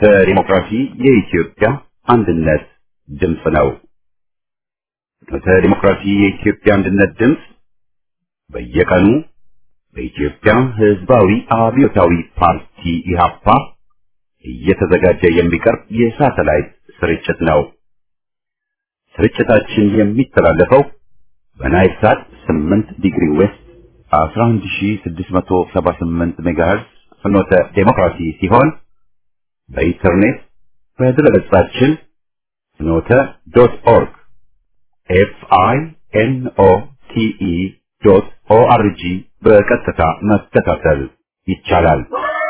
ፍኖተ ዲሞክራሲ የኢትዮጵያ አንድነት ድምፅ ነው። ፍኖተ ዲሞክራሲ የኢትዮጵያ አንድነት ድምፅ በየቀኑ በኢትዮጵያ ሕዝባዊ አብዮታዊ ፓርቲ ኢህአፓ እየተዘጋጀ የሚቀርብ የሳተላይት ስርጭት ነው። ስርጭታችን የሚተላለፈው በናይል ሳት 8 ዲግሪ ዌስት 11678 ሜጋሄርዝ ፍኖተ ዴሞክራሲ ሲሆን በኢንተርኔት በድረገጻችን ፍኖተ ዶት ኦርግ ኤፍ አይ ኤን ኦ ቲ ኢ ዶት ኦ አር ጂ በቀጥታ መከታተል ይቻላል።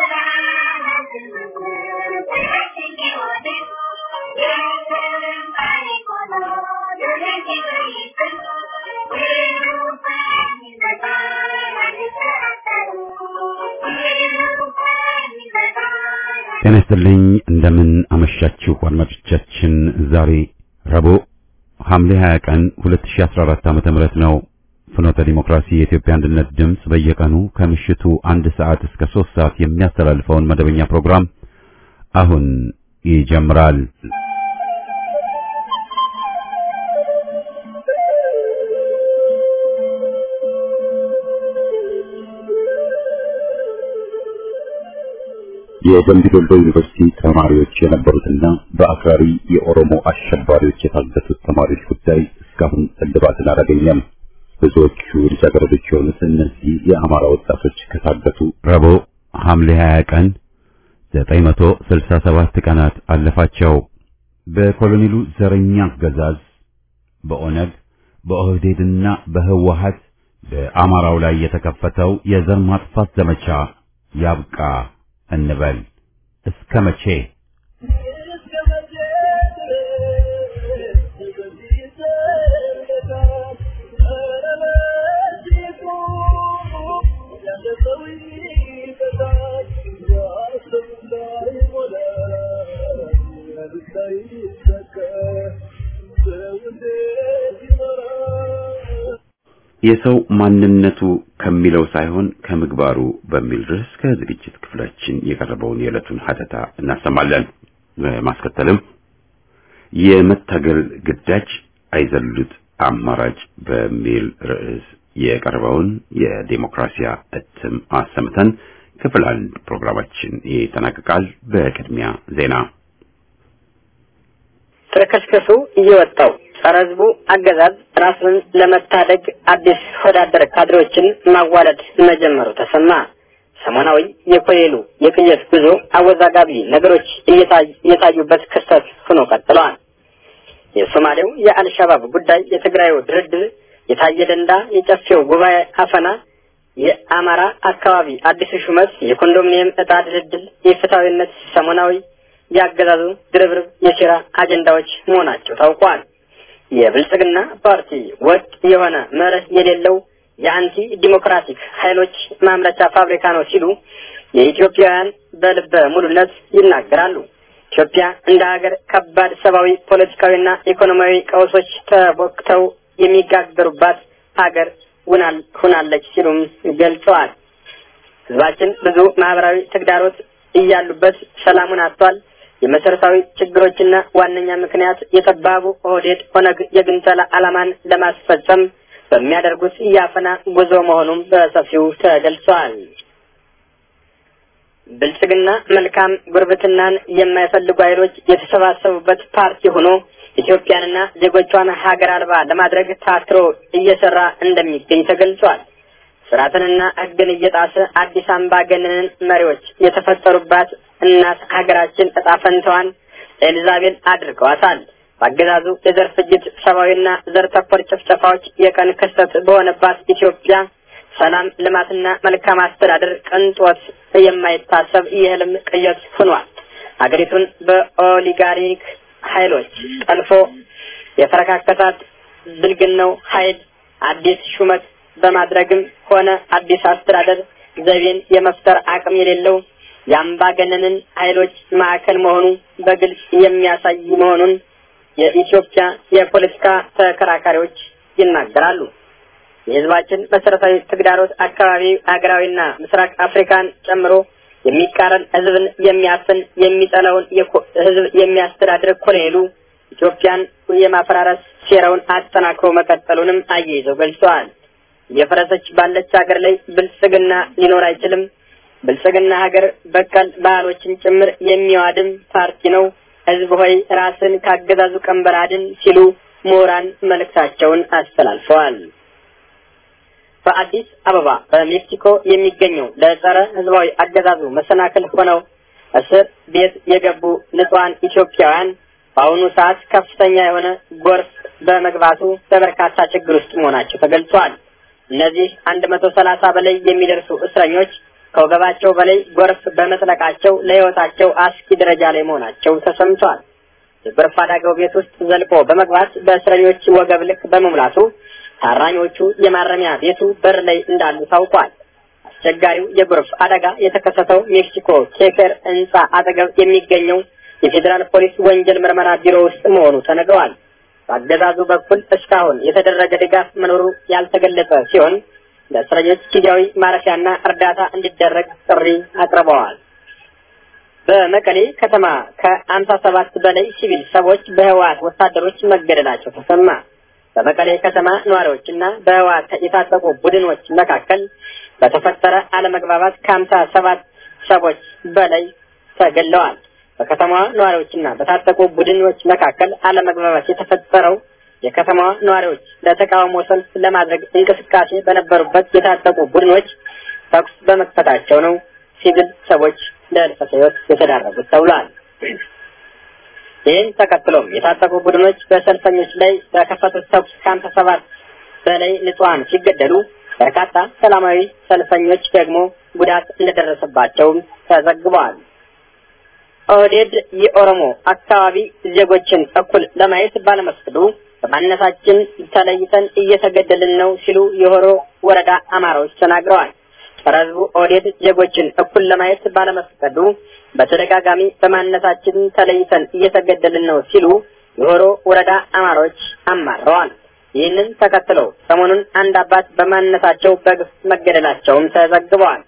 ጤና ይስጥልኝ። እንደምን አመሻችሁ አድማጮቻችን። ዛሬ ረቡዕ ሐምሌ 20 ቀን 2014 ዓመተ ምህረት ነው። ፍኖተ ዲሞክራሲ የኢትዮጵያ አንድነት ድምፅ በየቀኑ ከምሽቱ አንድ ሰዓት እስከ ሶስት ሰዓት የሚያስተላልፈውን መደበኛ ፕሮግራም አሁን ይጀምራል። የደምቢ ዶሎ ዩኒቨርሲቲ ተማሪዎች የነበሩትና በአክራሪ የኦሮሞ አሸባሪዎች የታገቱት ተማሪዎች ጉዳይ እስካሁን እልባትን አላገኘም። ብዙዎቹ ልጃገረዶች የሆኑት እነዚህ የአማራ ወጣቶች ከታገቱ ረቡዕ ሐምሌ 20 ቀን 967 ቀናት አለፋቸው። በኮሎኔሉ ዘረኛ አገዛዝ በኦነግ በኦህዴድና በህወሀት በአማራው ላይ የተከፈተው የዘር ማጥፋት ዘመቻ ያብቃ እንበል። እስከ መቼ? የሰው ማንነቱ ከሚለው ሳይሆን ከምግባሩ በሚል ርዕስ ከዝግጅት ክፍላችን የቀረበውን የዕለቱን ሀተታ እናሰማለን። ማስከተልም የመታገል ግዳጅ አይዘሉት አማራጭ በሚል ርዕስ የቀረበውን የዴሞክራሲያ እትም አሰምተን ክፍል አንድ ፕሮግራማችን ይጠናቀቃል። በቅድሚያ ዜና ተከስከሱ እየወጣው ጸረ ህዝቡ አገዛዝ ራሱን ለመታደግ አዲስ ወዳደር ካድሬዎችን ማዋለድ መጀመሩ ተሰማ። ሰሞናዊ የኮሌሉ የቅየት ጉዞ አወዛጋቢ ነገሮች እየታዩበት ክስተት ሆኖ ቀጥለዋል። የሶማሌው የአልሸባብ ጉዳይ፣ የትግራዩ ድርድር፣ የታየ ደንዳ የጨፌው ጉባኤ አፈና፣ የአማራ አካባቢ አዲሱ ሹመት፣ የኮንዶሚኒየም እጣ ድልድል፣ የፍትሐዊነት ሰሞናዊ ያገዛዙ ድርብርብ የሴራ አጀንዳዎች መሆናቸው ታውቋል። የብልጽግና ፓርቲ ወጥ የሆነ መርህ የሌለው የአንቲ ዲሞክራቲክ ኃይሎች ማምረቻ ፋብሪካ ነው ሲሉ የኢትዮጵያውያን በልበ ሙሉነት ይናገራሉ። ኢትዮጵያ እንደ ሀገር ከባድ ሰብአዊ፣ ፖለቲካዊና ኢኮኖሚያዊ ቀውሶች ተቦክተው የሚጋገሩባት ሀገር ሁናለች ሲሉም ገልጸዋል። ህዝባችን ብዙ ማህበራዊ ተግዳሮት እያሉበት ሰላሙን አጥቷል። የመሰረታዊ ችግሮችና ዋነኛ ምክንያት የጠባቡ ኦህዴድ ኦነግ የግንጠላ ዓላማን ለማስፈጸም በሚያደርጉት የአፈና ጉዞ መሆኑም በሰፊው ተገልጿል። ብልጽግና መልካም ጉርብትናን የማይፈልጉ ኃይሎች የተሰባሰቡበት ፓርቲ ሆኖ ኢትዮጵያንና ዜጎቿን ሀገር አልባ ለማድረግ ታትሮ እየሰራ እንደሚገኝ ተገልጿል። ስርዓትንና ሕግን እየጣሰ አዲስ አምባገነን መሪዎች የተፈጠሩባት እናት ሀገራችን እጣ ፈንታዋን ኤልዛቤል አድርገዋታል። በአገዛዙ የዘር ፍጅት፣ ሰብአዊና ዘር ተኮር ጭፍጨፋዎች የቀን ክስተት በሆነባት ኢትዮጵያ ሰላም፣ ልማትና መልካም አስተዳደር ቅንጦት የማይታሰብ የህልም ቅዠት ሆኗል። ሀገሪቱን በኦሊጋሪክ ኃይሎች ጠልፎ የፈረካከታት ብልግናው ኃይል አዲስ ሹመት በማድረግም ሆነ አዲስ አስተዳደር ዘይቤን የመፍጠር አቅም የሌለው የአምባገነንን ኃይሎች ማዕከል መሆኑ በግልጽ የሚያሳይ መሆኑን የኢትዮጵያ የፖለቲካ ተከራካሪዎች ይናገራሉ። የህዝባችን መሰረታዊ ተግዳሮት አካባቢ ሀገራዊና ምስራቅ አፍሪካን ጨምሮ የሚቃረን ህዝብን የሚያፍን የሚጠላውን ህዝብ የሚያስተዳድር ኮሎኔሉ ኢትዮጵያን የማፈራረስ ሴራውን አጠናክሮ መቀጠሉንም አያይዘው ገልጸዋል። እየፈረሰች ባለች ሀገር ላይ ብልጽግና ሊኖር አይችልም። ብልጽግና ሀገር በቀል ባህሎችን ጭምር የሚዋድም ፓርቲ ነው። ህዝብ ሆይ ራስን ካገዛዙ ቀንበር አድን ሲሉ ምሁራን መልእክታቸውን አስተላልፈዋል። በአዲስ አበባ በሜክሲኮ የሚገኘው ለጸረ ህዝባዊ አገዛዙ መሰናክል ሆነው እስር ቤት የገቡ ንጹሐን ኢትዮጵያውያን በአሁኑ ሰዓት ከፍተኛ የሆነ ጎርፍ በመግባቱ በበርካታ ችግር ውስጥ መሆናቸው ተገልጿል። እነዚህ አንድ መቶ ሰላሳ በላይ የሚደርሱ እስረኞች ከወገባቸው በላይ ጎርፍ በመጥለቃቸው ለህይወታቸው አስጊ ደረጃ ላይ መሆናቸው ተሰምቷል። የጎርፍ አደጋው ቤት ውስጥ ዘልቆ በመግባት በእስረኞች ወገብ ልክ በመሙላቱ ታራኞቹ የማረሚያ ቤቱ በር ላይ እንዳሉ ታውቋል። አስቸጋሪው የጎርፍ አደጋ የተከሰተው ሜክሲኮ ኬከር ህንጻ አጠገብ የሚገኘው የፌዴራል ፖሊስ ወንጀል ምርመራ ቢሮ ውስጥ መሆኑ ተነግረዋል። በአገዛዙ በኩል እስካሁን የተደረገ ድጋፍ መኖሩ ያልተገለጸ ሲሆን ለእስረኞች ጊዜያዊ ማረፊያና እርዳታ እንዲደረግ ጥሪ አቅርበዋል። በመቀሌ ከተማ ከአምሳ ሰባት በላይ ሲቪል ሰዎች በህወሓት ወታደሮች መገደላቸው ተሰማ። በመቀሌ ከተማ ነዋሪዎችና በህወሓት የታጠቁ ቡድኖች መካከል በተፈጠረ አለመግባባት ከአምሳ ሰባት ሰዎች በላይ ተገድለዋል። በከተማዋ ነዋሪዎችና በታጠቁ ቡድኖች መካከል አለመግባባት የተፈጠረው የከተማዋ ነዋሪዎች ለተቃውሞ ሰልፍ ለማድረግ እንቅስቃሴ በነበሩበት የታጠቁ ቡድኖች ተኩስ በመክፈታቸው ነው ሲቪል ሰዎች ለህልፈተ ህይወት የተዳረጉት ተብሏል። ይህን ተከትሎም የታጠቁ ቡድኖች በሰልፈኞች ላይ በከፈቱት ተኩስ ከአምሳ ሰባት በላይ ንጹሐን ሲገደሉ በርካታ ሰላማዊ ሰልፈኞች ደግሞ ጉዳት እንደደረሰባቸውም ተዘግበዋል። ኦህዴድ የኦሮሞ አካባቢ ዜጎችን እኩል ለማየት ባለመፍቀዱ በማንነታችን ተለይተን እየተገደልን ነው ሲሉ የሆሮ ወረዳ አማራዎች ተናግረዋል። ጸረ ህዝቡ ኦህዴድ ዜጎችን እኩል ለማየት ባለመፍቀዱ በተደጋጋሚ በማንነታችን ተለይተን እየተገደልን ነው ሲሉ የሆሮ ወረዳ አማራዎች አማረዋል። ይህንን ተከትለው ሰሞኑን አንድ አባት በማንነታቸው በግፍ መገደላቸውም ተዘግበዋል።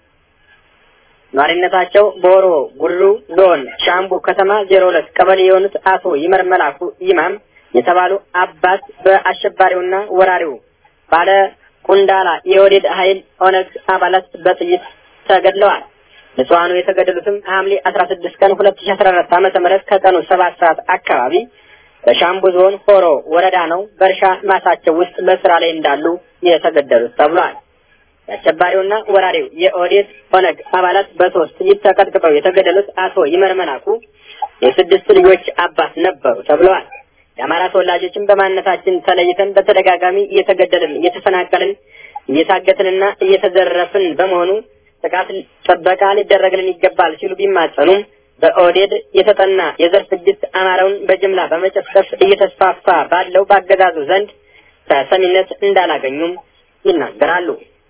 ኗሪነታቸው በሆሮ ጉድሩ ዞን ሻምቡ ከተማ ዜሮ ሁለት ቀበሌ የሆኑት አቶ ይመር መላኩ ይማም የተባሉ አባት በአሸባሪውና ወራሪው ባለ ቁንዳላ የወዴድ ኃይል ኦነግ አባላት በጥይት ተገድለዋል። ንጹሐኑ የተገደሉትም ሐምሌ አስራ ስድስት ቀን ሁለት ሺ አስራ አራት ዓመተ ምህረት ከቀኑ ሰባት ሰዓት አካባቢ በሻምቡ ዞን ሆሮ ወረዳ ነው። በእርሻ ማሳቸው ውስጥ በስራ ላይ እንዳሉ የተገደሉት ተብሏል። የአሸባሪውና ወራሪው የኦዴት ኦነግ አባላት በሶስት ጥይት ተቀጥቅጠው የተገደሉት አቶ ይመር መላኩ የስድስት ልጆች አባት ነበሩ ተብለዋል። የአማራ ተወላጆችን በማንነታችን ተለይተን በተደጋጋሚ እየተገደልን፣ እየተፈናቀልን፣ እየታገትንና እየተዘረፍን በመሆኑ ጥቃት ጥበቃ ሊደረግልን ይገባል ሲሉ ቢማጸኑም በኦዴድ የተጠና የዘር ፍጅት አማራውን በጅምላ በመጨፍጨፍ እየተስፋፋ ባለው በአገዛዙ ዘንድ ተሰሚነት እንዳላገኙም ይናገራሉ።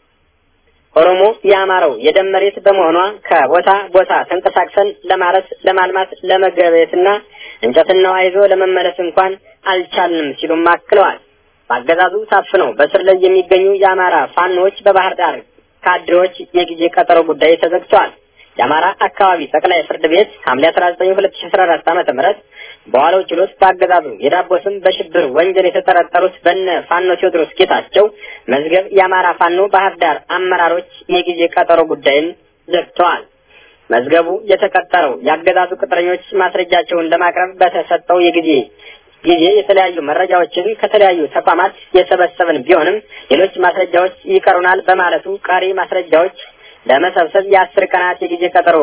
ኦሮሞ የአማራው የደም መሬት በመሆኗ ከቦታ ቦታ ተንቀሳቅሰን ለማረስ፣ ለማልማት፣ ለመገበየትና እንጨትና ይዞ ለመመለስ እንኳን አልቻልንም ሲሉም አክለዋል። በአገዛዙ ታፍነው በስር ላይ የሚገኙ የአማራ ፋኖዎች በባህር ዳር ካድሬዎች የጊዜ ቀጠሮ ጉዳይ ተዘግቷል። የአማራ አካባቢ ጠቅላይ ፍርድ ቤት ሐምሌ 19 2014 ዓመተ ምህረት በዋለው ችሎት በአገዛዙ የዳቦ ስም በሽብር ወንጀል የተጠረጠሩት በነ ፋኖ ቴዎድሮስ ጌታቸው መዝገብ የአማራ ፋኖ ባህር ዳር አመራሮች የጊዜ ቀጠሮ ጉዳይን ዘግተዋል። መዝገቡ የተቀጠረው የአገዛዙ ቅጥረኞች ማስረጃቸውን ለማቅረብ በተሰጠው የጊዜ ጊዜ የተለያዩ መረጃዎችን ከተለያዩ ተቋማት የሰበሰብን ቢሆንም ሌሎች ማስረጃዎች ይቀሩናል በማለቱ ቀሪ ማስረጃዎች ለመሰብሰብ የአስር ቀናት የጊዜ ቀጠሮ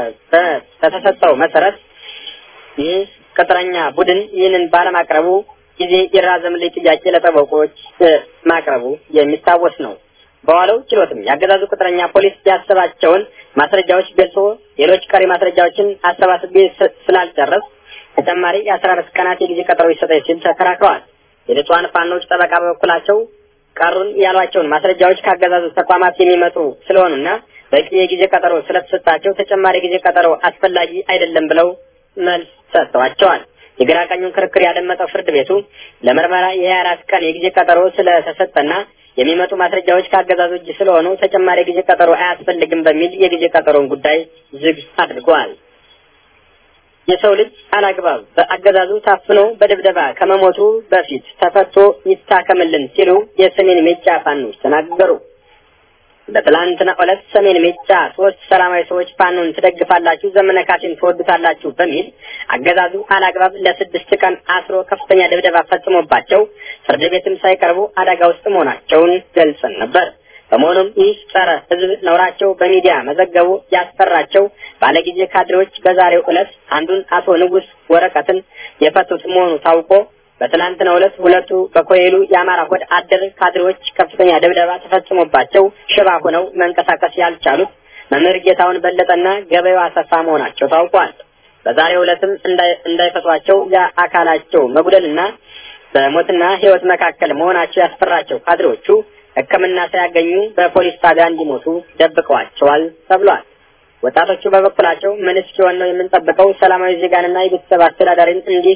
በተሰጠው መሰረት ይህ ቅጥረኛ ቡድን ይህንን ባለማቅረቡ ጊዜ ይራዘምልኝ ጥያቄ ለጠበቆች ማቅረቡ የሚታወስ ነው። በዋለው ችሎትም የአገዛዙ ቅጥረኛ ፖሊስ ያሰባቸውን ማስረጃዎች ገልጾ ሌሎች ቀሪ ማስረጃዎችን አሰባስቤ ስላልጨረስ ተጨማሪ የአስራ አራት ቀናት የጊዜ ቀጠሮ ይሰጠኝ ሲል ተከራክረዋል። የንጹሐን ፋኖች ጠበቃ በበኩላቸው ቀሩን ያሏቸውን ማስረጃዎች ካገዛዙ ተቋማት የሚመጡ ስለሆኑና በቂ የጊዜ ቀጠሮ ስለተሰጣቸው ተጨማሪ ጊዜ ቀጠሮ አስፈላጊ አይደለም ብለው መልስ ሰጥተዋቸዋል። የግራ ቀኙን ክርክር ያደመጠው ፍርድ ቤቱ ለምርመራ የሀያ አራት ቀን የጊዜ ቀጠሮ ስለተሰጠና የሚመጡ ማስረጃዎች ከአገዛዙ እጅ ስለሆኑ ተጨማሪ ጊዜ ቀጠሮ አያስፈልግም በሚል የጊዜ ቀጠሮን ጉዳይ ዝግ አድርገዋል። የሰው ልጅ አላግባብ በአገዛዙ ታፍኖ በድብደባ ከመሞቱ በፊት ተፈቶ ይታከምልን ሲሉ የሰሜን ሜጫ ፋኖች ተናገሩ። በትላንትና ዕለት ሰሜን ሜጫ ሶስት ሰላማዊ ሰዎች ፋኖን ትደግፋላችሁ፣ ዘመነ ካሴን ትወዱታላችሁ በሚል አገዛዙ አላግባብ ለስድስት ቀን አስሮ ከፍተኛ ድብደባ ፈጽሞባቸው ፍርድ ቤትም ሳይቀርቡ አደጋ ውስጥ መሆናቸውን ገልጸን ነበር። በመሆኑም ይህ ጸረ ሕዝብ ነውራቸው በሚዲያ መዘገቡ ያስፈራቸው ባለጊዜ ካድሬዎች በዛሬው ዕለት አንዱን አቶ ንጉስ ወረቀትን የፈቱት መሆኑ ታውቆ በትናንትናው ዕለት ሁለቱ በኮይሉ የአማራ ሆድ አደር ካድሬዎች ከፍተኛ ድብደባ ተፈጽሞባቸው ሽባ ሆነው መንቀሳቀስ ያልቻሉት መምህር ጌታውን በለጠና ገበያው አሰፋ መሆናቸው ታውቋል። በዛሬው ዕለትም እንዳይፈቷቸው የአካላቸው መጉደልና በሞትና ሕይወት መካከል መሆናቸው ያስፈራቸው ካድሬዎቹ ሕክምና ሳያገኙ በፖሊስ ጣቢያ እንዲሞቱ ደብቀዋቸዋል ተብሏል። ወጣቶቹ በበኩላቸው ምን እስኪሆን ነው የምንጠብቀው? ሰላማዊ ዜጋንና የቤተሰብ አስተዳዳሪን እንዲህ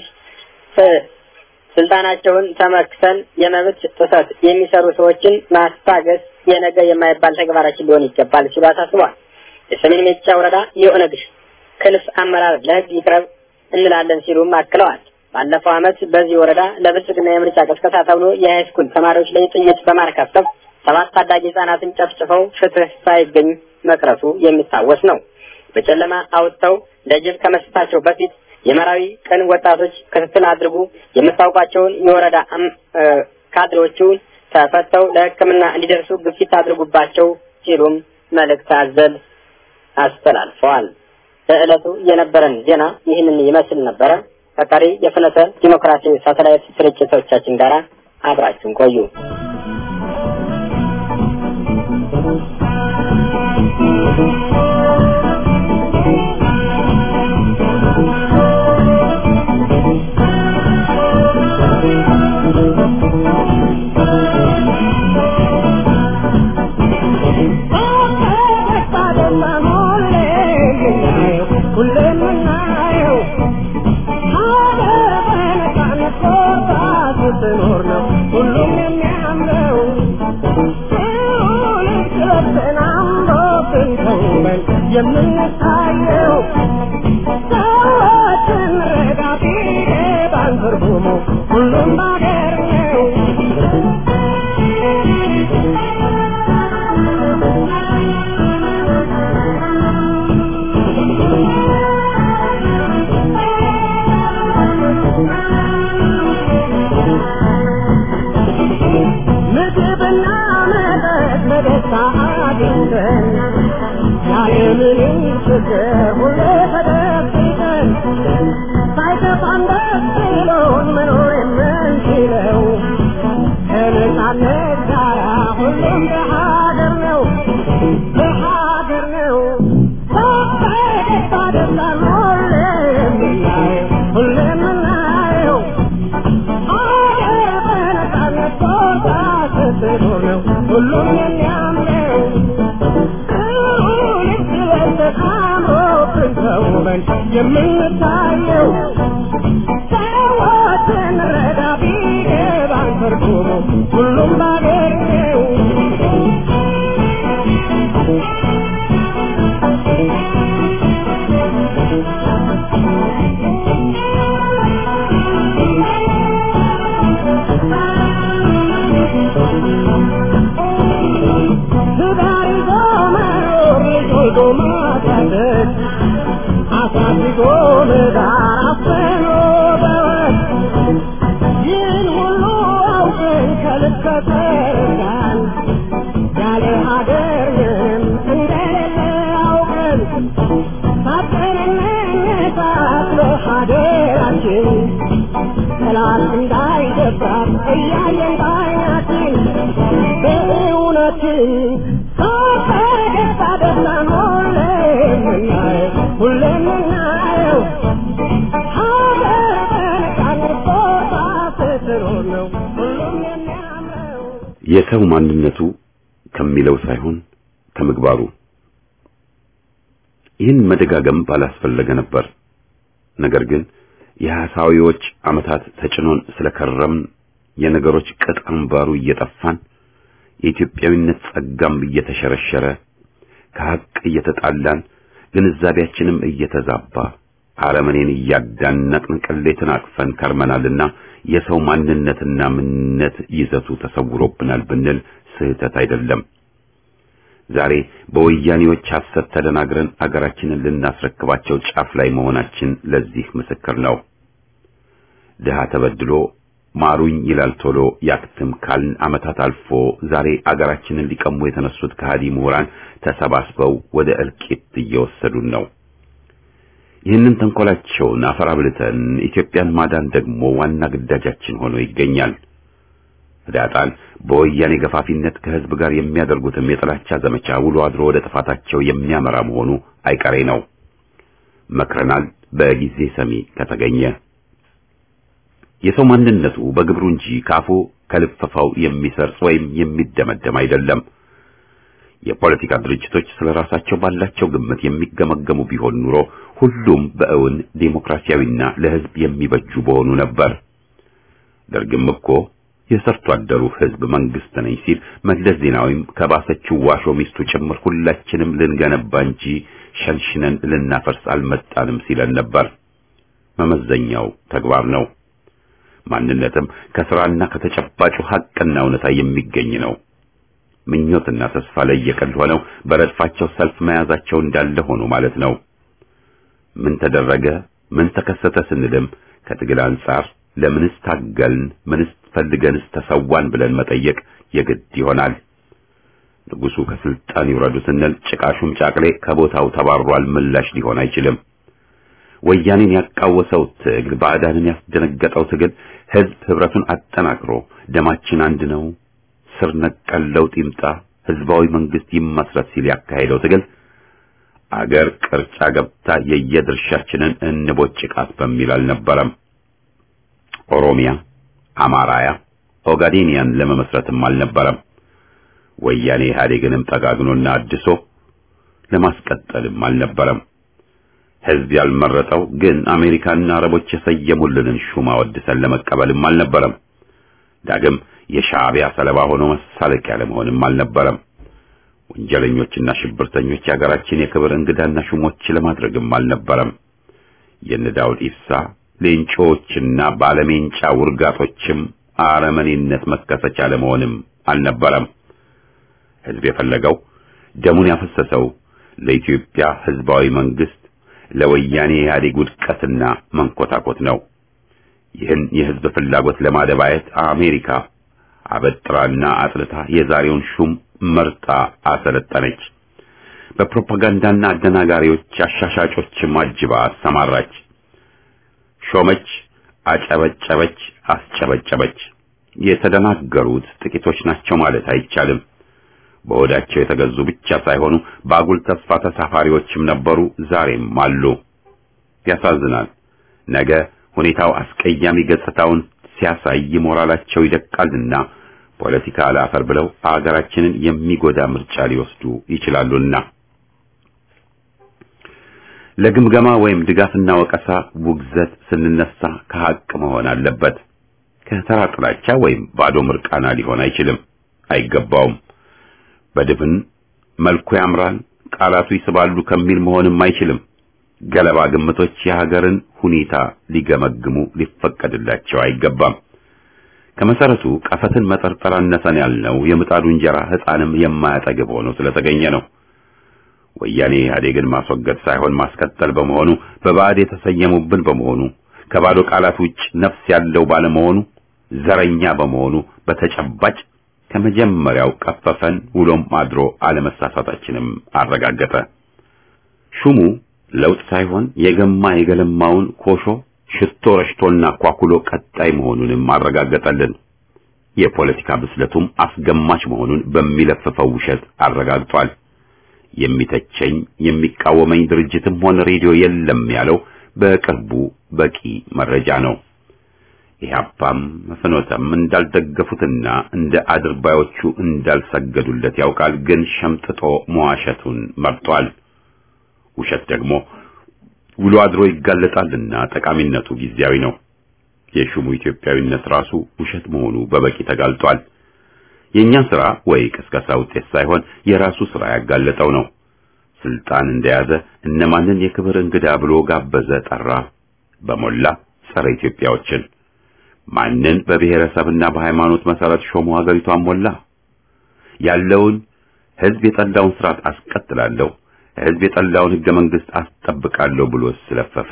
ስልጣናቸውን ተመክተን የመብት ጥሰት የሚሰሩ ሰዎችን ማስታገስ የነገ የማይባል ተግባራችን ሊሆን ይገባል ሲሉ አሳስቧል። የሰሜን ሜጫ ወረዳ የኦነግ ክንፍ አመራር ለሕግ ይቅረብ እንላለን ሲሉም አክለዋል። ባለፈው ዓመት በዚህ ወረዳ ለብልጽግና የምርጫ ቅስቀሳ ተብሎ የሃይስኩል ተማሪዎች ላይ ጥይት በማርከፍከፍ ሰባት ታዳጊ ህጻናትን ጨፍጭፈው ፍትህ ሳይገኝ መቅረቱ የሚታወስ ነው። በጨለማ አውጥተው ለጅብ ከመስጠታቸው በፊት የመራዊ ቀን ወጣቶች ክትትል አድርጉ፣ የምታውቋቸውን የወረዳ ካድሬዎቹን ተፈተው ለሕክምና እንዲደርሱ ግፊት አድርጉባቸው ሲሉም መልእክት አዘል አስተላልፈዋል። ለዕለቱ የነበረን ዜና ይህንን ይመስል ነበረ። ከቀሪ የፍኖተ ዲሞክራሲ ሳተላይት ስርጭቶቻችን ጋር አብራችሁን ቆዩ። የምንታየው ሰዎችን ረዳት ባን ትርጉሙ ሁሉም ባገር ነው። ምግብና መጠጥ በደስታ አግኝተን ያለምንም ችግር ሁሌ ተደብቀን ሳይከፋን ደስ ብሎን መኖር የምንችለው ከነጻነት ጋራ ሁሉም በሀገር ነው በሀገር ነው በደስታ ደስታን ሁሌ የምናየው ሁሌ የምናየው ሀገር በነጻነት ቦታ ስትኖር ነው ሁሉም የሚያምነው ተውበን የምንታየው ሰዎችን ረዳ ቢገባን ትርጉሙ ሁሉም ባገር ነው። ትዳር ይዞ መኖር ልጅ ወልዶ ማሳደግ አሳድጎ ለዳር አፍኖ በወግ ይህን ሁሉ አውቀን ከልክ ከተረዳን ያለ ሀገር ምንም እንደሌለ አውቀን ሳትንነሳት በሀገራችን ጠላት እንዳይገባት እያየን ባይናችን በእውነትን ከፈገግታ ደስታን ሁሌ የምናየው ሁሌ የምናየው ሀገር በነጻነት ቦታ ስትኖር ነው ሁሉም የሚያምረው። የሰው ማንነቱ ከሚለው ሳይሆን ከምግባሩ። ይህን መደጋገም ባላስፈለገ ነበር። ነገር ግን የሐሳዊዎች ዓመታት ተጭኖን ስለከረምን የነገሮች ቅጥ አምባሩ እየጠፋን የኢትዮጵያዊነት ጸጋም እየተሸረሸረ ከሀቅ እየተጣላን ግንዛቤያችንም እየተዛባ አረመኔን እያዳነቅን ቅሌትን አቅፈን ከርመናልና የሰው ማንነትና ምንነት ይዘቱ ተሰውሮብናል ብንል ስህተት አይደለም። ዛሬ በወያኔዎች ሐሰት ተደናግረን አገራችንን ልናስረክባቸው ጫፍ ላይ መሆናችን ለዚህ ምስክር ነው። ድሃ ተበድሎ ማሩኝ ይላል ቶሎ ያክትም ካልን ዓመታት አልፎ ዛሬ አገራችንን ሊቀሙ የተነሱት ከሃዲ ምሁራን ተሰባስበው ወደ እልቂት እየወሰዱን ነው። ይህንን ተንኮላቸውን አፈር አብልተን ኢትዮጵያን ማዳን ደግሞ ዋና ግዳጃችን ሆኖ ይገኛል። ህዳጣን በወያኔ ገፋፊነት ከህዝብ ጋር የሚያደርጉትም የጥላቻ ዘመቻ ውሎ አድሮ ወደ ጥፋታቸው የሚያመራ መሆኑ አይቀሬ ነው። መክረናል፣ በጊዜ ሰሚ ከተገኘ። የሰው ማንነቱ በግብሩ እንጂ ካፉ ከልፈፋው የሚሰርጽ ወይም የሚደመደም አይደለም። የፖለቲካ ድርጅቶች ስለ ራሳቸው ባላቸው ግምት የሚገመገሙ ቢሆን ኑሮ ሁሉም በእውን ዴሞክራሲያዊና ለህዝብ የሚበጁ በሆኑ ነበር። ደርግም እኮ የሰርቶ አደሩ ህዝብ መንግስት ነኝ ሲል መለስ ዜናዊም ከባሰችው ዋሾ ሚስቱ ጭምር ሁላችንም ልንገነባ እንጂ ሸንሽነን ልናፈርስ አልመጣንም ሲለን ነበር። መመዘኛው ተግባር ነው። ማንነትም ከስራና ከተጨባጩ ሐቅና እውነታ የሚገኝ ነው። ምኞትና ተስፋ ለየቀል ሆነው በረድፋቸው ሰልፍ መያዛቸው እንዳለ ሆኖ ማለት ነው። ምን ተደረገ፣ ምን ተከሰተ ስንልም ከትግል አንጻር ለምንስ ታገልን፣ ምንስ ፈልገንስ ተሰዋን ብለን መጠየቅ የግድ ይሆናል። ንጉሱ ከስልጣን ይውረዱ ስንል ጭቃሹም ጫቅሌ ከቦታው ተባሯል ምላሽ ሊሆን አይችልም። ወያኔን ያቃወሰው ትግል፣ ባዕዳንን ያስደነገጠው ትግል ህዝብ ህብረቱን አጠናክሮ ደማችን አንድ ነው፣ ስር ነቀል ለውጥ ይምጣ፣ ህዝባዊ መንግስት ይመስረት ሲል ያካሄደው ትግል አገር ቅርጫ ገብታ የየድርሻችንን እንቦጭቃት በሚል አልነበረም። ኦሮሚያ፣ አማራያ፣ ኦጋዴኒያን ለመመስረትም አልነበረም። ወያኔ ኢህአዴግንም ጠጋግኖና አድሶ ለማስቀጠልም አልነበረም። ህዝብ ያልመረጠው ግን አሜሪካና አረቦች የሰየሙልንን ሹም አወድሰን ለመቀበልም አልነበረም። ዳግም የሻዕቢያ ሰለባ ሆኖ መሳለቂያ ለመሆንም አልነበረም። ወንጀለኞችና ሽብርተኞች የሀገራችን የክብር እንግዳና ሹሞች ለማድረግም አልነበረም። የነ ዳውድ ኢብሳ ሌንጮዎችና ባለሜንጫ ውርጋጦችም አረመኔነት መከሰቻ ለመሆንም አልነበረም። ህዝብ የፈለገው ደሙን ያፈሰሰው ለኢትዮጵያ ህዝባዊ መንግስት ለወያኔ ኢህአዴግ ውድቀትና መንኮታኮት ነው። ይህን የህዝብ ፍላጎት ለማደባየት አሜሪካ አበጥራና አጥልታ የዛሬውን ሹም መርጣ አሰለጠነች። በፕሮፓጋንዳና አደናጋሪዎች አሻሻጮችም አጅባ አሰማራች። ሾመች፣ አጨበጨበች፣ አስጨበጨበች። የተደናገሩት ጥቂቶች ናቸው ማለት አይቻልም። በሆዳቸው የተገዙ ብቻ ሳይሆኑ በአጉል ተስፋ ተሳፋሪዎችም ነበሩ፣ ዛሬም አሉ። ያሳዝናል። ነገ ሁኔታው አስቀያሚ ገጽታውን ሲያሳይ ሞራላቸው ይደቃልና ፖለቲካ አላፈር ብለው አገራችንን የሚጎዳ ምርጫ ሊወስዱ ይችላሉና ለግምገማ ወይም ድጋፍና ወቀሳ ውግዘት ስንነሳ ከሀቅ መሆን አለበት። ከተራ ጥላቻ ወይም ባዶ ምርቃና ሊሆን አይችልም፣ አይገባውም። በድፍን መልኩ ያምራል፣ ቃላቱ ይስባሉ ከሚል መሆንም አይችልም። ገለባ ግምቶች የሀገርን ሁኔታ ሊገመግሙ ሊፈቀድላቸው አይገባም። ከመሰረቱ ቀፈትን መጠርጠር አነሰን ያልነው የምጣዱ እንጀራ ሕፃንም የማያጠግብ ሆኖ ስለተገኘ ነው። ወያኔ ኢህአዴግን ማስወገድ ሳይሆን ማስቀጠል በመሆኑ በባዕድ የተሰየሙብን በመሆኑ ከባዶ ቃላት ውጭ ነፍስ ያለው ባለመሆኑ ዘረኛ በመሆኑ በተጨባጭ ከመጀመሪያው ቀፈፈን፣ ውሎም አድሮ አለመሳሳታችንም አረጋገጠ። ሹሙ ለውጥ ሳይሆን የገማ የገለማውን ኮሾ ሽቶ ረሽቶና ኳኩሎ ቀጣይ መሆኑንም አረጋገጠልን። የፖለቲካ ብስለቱም አስገማች መሆኑን በሚለፍፈው ውሸት አረጋግጧል። የሚተቸኝ የሚቃወመኝ ድርጅትም ሆነ ሬዲዮ የለም ያለው በቅርቡ በቂ መረጃ ነው። ኢህአፓም ፍኖተም እንዳልደገፉትና እንደ አድርባዮቹ እንዳልሰገዱለት ያውቃል። ግን ሸምጥጦ መዋሸቱን መርጧል። ውሸት ደግሞ ውሎ አድሮ ይጋለጣልና ጠቃሚነቱ ጊዜያዊ ነው። የሹሙ ኢትዮጵያዊነት ራሱ ውሸት መሆኑ በበቂ ተጋልጧል። የእኛን ስራ ወይ ቅስቀሳ ውጤት ሳይሆን የራሱ ስራ ያጋለጠው ነው። ስልጣን እንደያዘ እነማንን የክብር እንግዳ ብሎ ጋበዘ፣ ጠራ። በሞላ ጸረ ኢትዮጵያዎችን ማንን በብሔረሰብና በሃይማኖት መሰረት ሾሞ ሀገሪቷን ሞላ። ያለውን ህዝብ የጠላውን ስርዓት አስቀጥላለሁ፣ ህዝብ የጠላውን ህገ መንግስት አስጠብቃለሁ ብሎ ስለፈፈ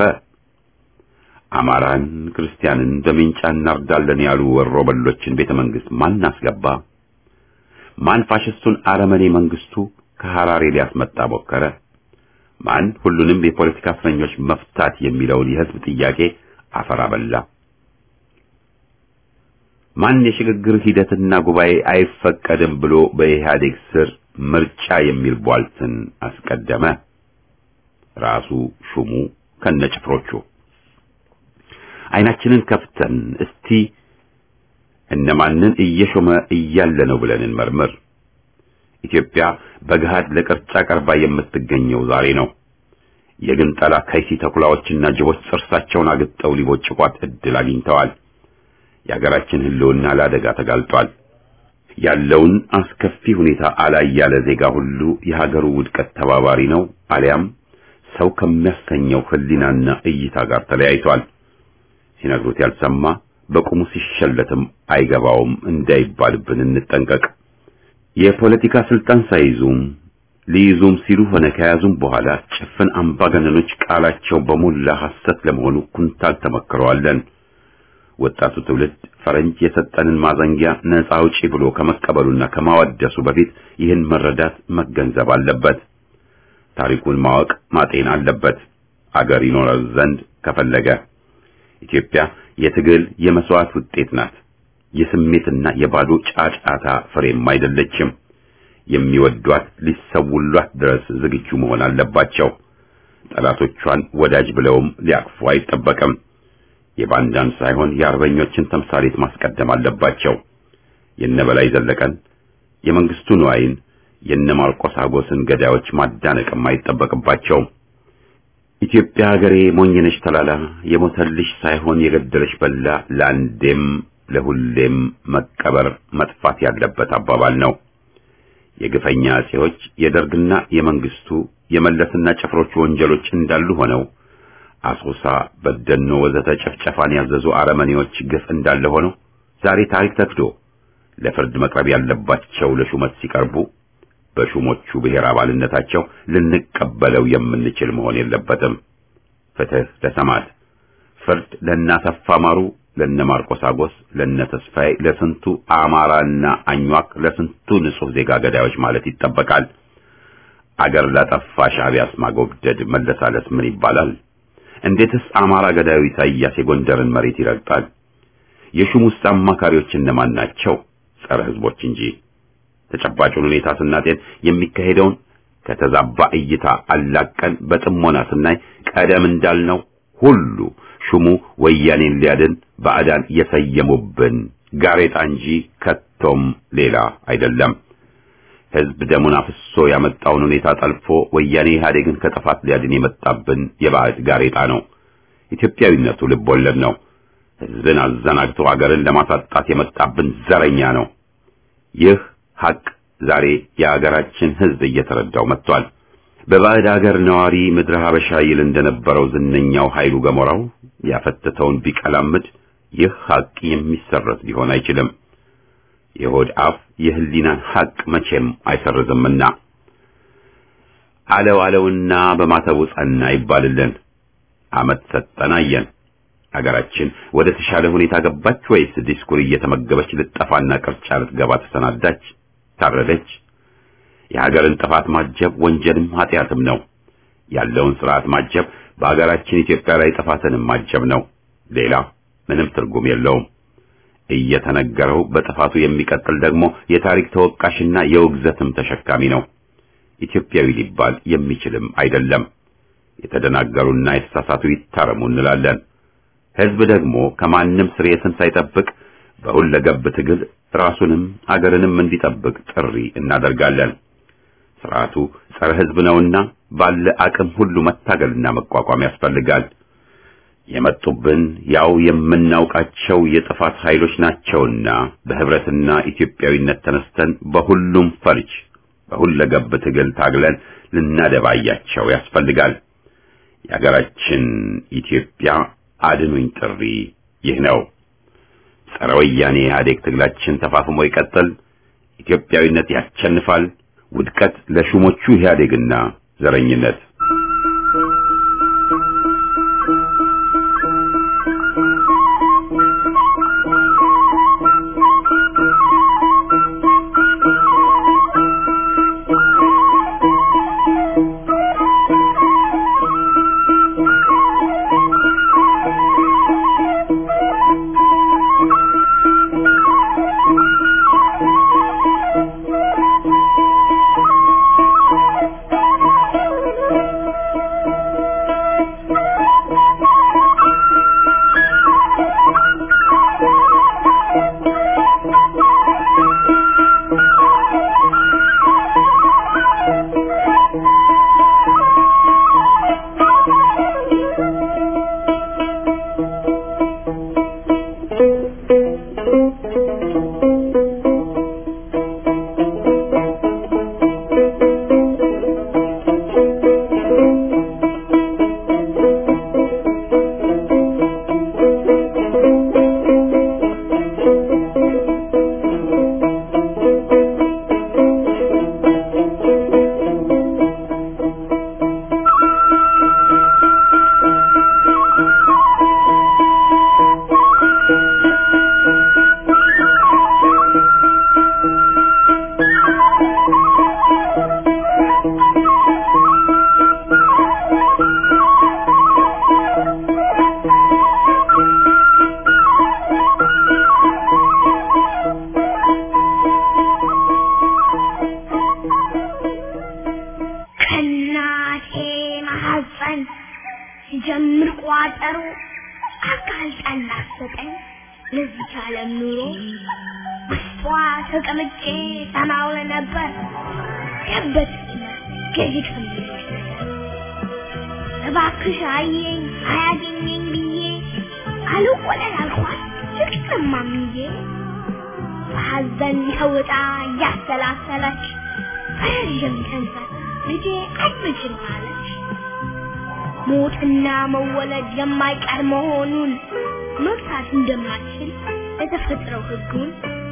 አማራን ክርስቲያንን በሚንጫ እናርዳለን ያሉ ወሮ በሎችን ቤተ መንግስት ማን አስገባ? ማን ፋሽስቱን አረመኔ መንግስቱ ከሐራሬ ሊያስመጣ ሞከረ? ማን ሁሉንም የፖለቲካ እስረኞች መፍታት የሚለውን የህዝብ ጥያቄ አፈር አበላ? ማን የሽግግር ሂደትና ጉባኤ አይፈቀድም ብሎ በኢህአዴግ ስር ምርጫ የሚል ቧልትን አስቀደመ? ራሱ ሹሙ ከነጭፍሮቹ። አይናችንን ከፍተን እስቲ እነማንን እየሾመ እያለ ነው ብለን እንመርምር። ኢትዮጵያ በገሃድ ለቅርጫ ቀርባ የምትገኘው ዛሬ ነው። የግንጠላ ከይሲ ተኩላዎችና ጅቦች ጥርሳቸውን አግጠው ሊቦጭቋት እድል አግኝተዋል። የሀገራችን ህልውና ለአደጋ ተጋልጧል። ያለውን አስከፊ ሁኔታ አላይ ያለ ዜጋ ሁሉ የሀገሩ ውድቀት ተባባሪ ነው፣ አሊያም ሰው ከሚያሰኘው ህሊናና እይታ ጋር ተለያይቷል። ሲነግሩት ያልሰማ በቁሙ ሲሸለትም አይገባውም እንዳይባልብን እንጠንቀቅ። የፖለቲካ ስልጣን ሳይዙም ሊይዙም ሲሉ ሆነ ከያዙም በኋላ ጭፍን አምባገነኖች ቃላቸው በሞላ ሐሰት ለመሆኑ ኩንታል ተመክረዋለን። ወጣቱ ትውልድ ፈረንጅ የሰጠንን ማዘንጊያ ነፃ አውጪ ብሎ ከመቀበሉና ከማወደሱ በፊት ይህን መረዳት መገንዘብ አለበት። ታሪኩን ማወቅ ማጤን አለበት። አገር ይኖረው ዘንድ ከፈለገ ኢትዮጵያ የትግል የመስዋዕት ውጤት ናት። የስሜትና የባዶ ጫጫታ ፍሬም አይደለችም። የሚወዷት ሊሰውሏት ድረስ ዝግጁ መሆን አለባቸው። ጠላቶቿን ወዳጅ ብለውም ሊያቅፉ አይጠበቅም። የባንዳን ሳይሆን የአርበኞችን ተምሳሌት ማስቀደም አለባቸው። የነበላይ ዘለቀን፣ የመንግስቱ ንዋይን፣ የነ ማርቆስ አጎስን ገዳዮች ማዳነቅም አይጠበቅባቸውም። ኢትዮጵያ ሀገሬ ሞኝነሽ ተላላ የሞተልሽ ሳይሆን የገደለሽ በላ ለአንዴም ለሁሌም መቀበር መጥፋት ያለበት አባባል ነው። የግፈኛ አጼዎች የደርግና የመንግስቱ የመለስና ጭፍሮቹ ወንጀሎች እንዳሉ ሆነው አሶሳ፣ በደኖ ወዘተ ጭፍጨፋን ያዘዙ አረመኔዎች ግፍ እንዳለ ሆነው ዛሬ ታሪክ ተክዶ ለፍርድ መቅረብ ያለባቸው ለሹመት ሲቀርቡ በሹሞቹ ብሔር አባልነታቸው ልንቀበለው የምንችል መሆን የለበትም። ፍትህ ለሰማዕት፣ ፍርድ ለእናሰፋ ማሩ፣ ለነ ማርቆስ አጎስ፣ ለነ ተስፋዬ፣ ለስንቱ አማራና አኟክ፣ ለስንቱ ንጹህ ዜጋ ገዳዮች ማለት ይጠበቃል። አገር ላጠፋ ሻዕቢያስ ማጎብደድ መለሳለስ ምን ይባላል? እንዴትስ አማራ ገዳዩ ኢሳይያስ የጎንደርን መሬት ይረግጣል? የሹሙስ አማካሪዎች እነማን ናቸው? ጸረ ህዝቦች እንጂ። ተጨባጩን ሁኔታ ስናጤን የሚካሄደውን ከተዛባ እይታ አላቀን በጥሞና ስናይ ቀደም እንዳልነው ሁሉ ሹሙ ወያኔን ሊያድን ባዕዳን የሰየሙብን ጋሬጣ እንጂ ከቶም ሌላ አይደለም። ህዝብ ደሙን አፍሶ ያመጣውን ሁኔታ ጠልፎ ወያኔ ኢህአዴግን ከጥፋት ሊያድን የመጣብን የባዕድ ጋሬጣ ነው። ኢትዮጵያዊነቱ ልብ ወለድ ነው። ህዝብን አዘናግቶ አገርን ለማሳጣት የመጣብን ዘረኛ ነው። ይህ ሐቅ ዛሬ የአገራችን ህዝብ እየተረዳው መጥቷል። በባዕድ አገር ነዋሪ ምድረ ሀበሻ ይል እንደነበረው ዝነኛው ኃይሉ ገሞራው ያፈተተውን ቢቀላምድ ይህ ሐቅ የሚሰረዝ ሊሆን አይችልም። የሆድ አፍ የህሊናን ሐቅ መቼም አይሰርዝምና አለው አለውና በማተቡ ጸና ይባልልን። አመት ሰጠን አየን። አገራችን ወደ ተሻለ ሁኔታ ገባች ወይስ ዲስኩር እየተመገበች ልጠፋና ቅርጫ ልትገባ ተሰናዳች? ታረደች? የሀገርን ጥፋት ማጀብ ወንጀልም ኃጢአትም ነው። ያለውን ስርዓት ማጀብ በሀገራችን ኢትዮጵያ ላይ ጥፋትንም ማጀብ ነው። ሌላ ምንም ትርጉም የለውም። እየተነገረው በጥፋቱ የሚቀጥል ደግሞ የታሪክ ተወቃሽና የውግዘትም ተሸካሚ ነው። ኢትዮጵያዊ ሊባል የሚችልም አይደለም። የተደናገሩና የተሳሳቱ ይታረሙ እንላለን። ህዝብ ደግሞ ከማንም ስርየትን ሳይጠብቅ በሁለገብ ትግል ራሱንም አገርንም እንዲጠብቅ ጥሪ እናደርጋለን። ስርዓቱ ጸረ ህዝብ ነውና ባለ አቅም ሁሉ መታገልና መቋቋም ያስፈልጋል። የመጡብን ያው የምናውቃቸው የጥፋት ኃይሎች ናቸውና በህብረትና ኢትዮጵያዊነት ተነስተን በሁሉም ፈርጅ በሁለገብ ትግል ታግለን ልናደባያቸው ያስፈልጋል። የሀገራችን ኢትዮጵያ አድኑኝ ጥሪ ይህ ነው። ጸረ ወያኔ ኢህአዴግ ትግላችን ተፋፍሞ ይቀጥል። ኢትዮጵያዊነት ያሸንፋል። ውድቀት ለሹሞቹ ኢህአዴግና ዘረኝነት። ከእናቴ ማሐፀን ሲጀምር ቋጠሮ አጋልጣን ላሰጠኝ ለዚች ዓለም ኑሮ ውስጧ ተቀምጬ ሰማው ነበር ገበት ገዥ ከሚሉት ነገር እባክሽ አየኝ አያገኘኝ ብዬ አልቆለል አልኳት ፍቅርማምዬ በሐዘን ተውጣ እያሰላሰለች በረዥም ተንፈስ ልጄ አትችል አለች። ሞትና መወለድ የማይቀር መሆኑን መግታት እንደማትችል የተፈጥረው ሕጉን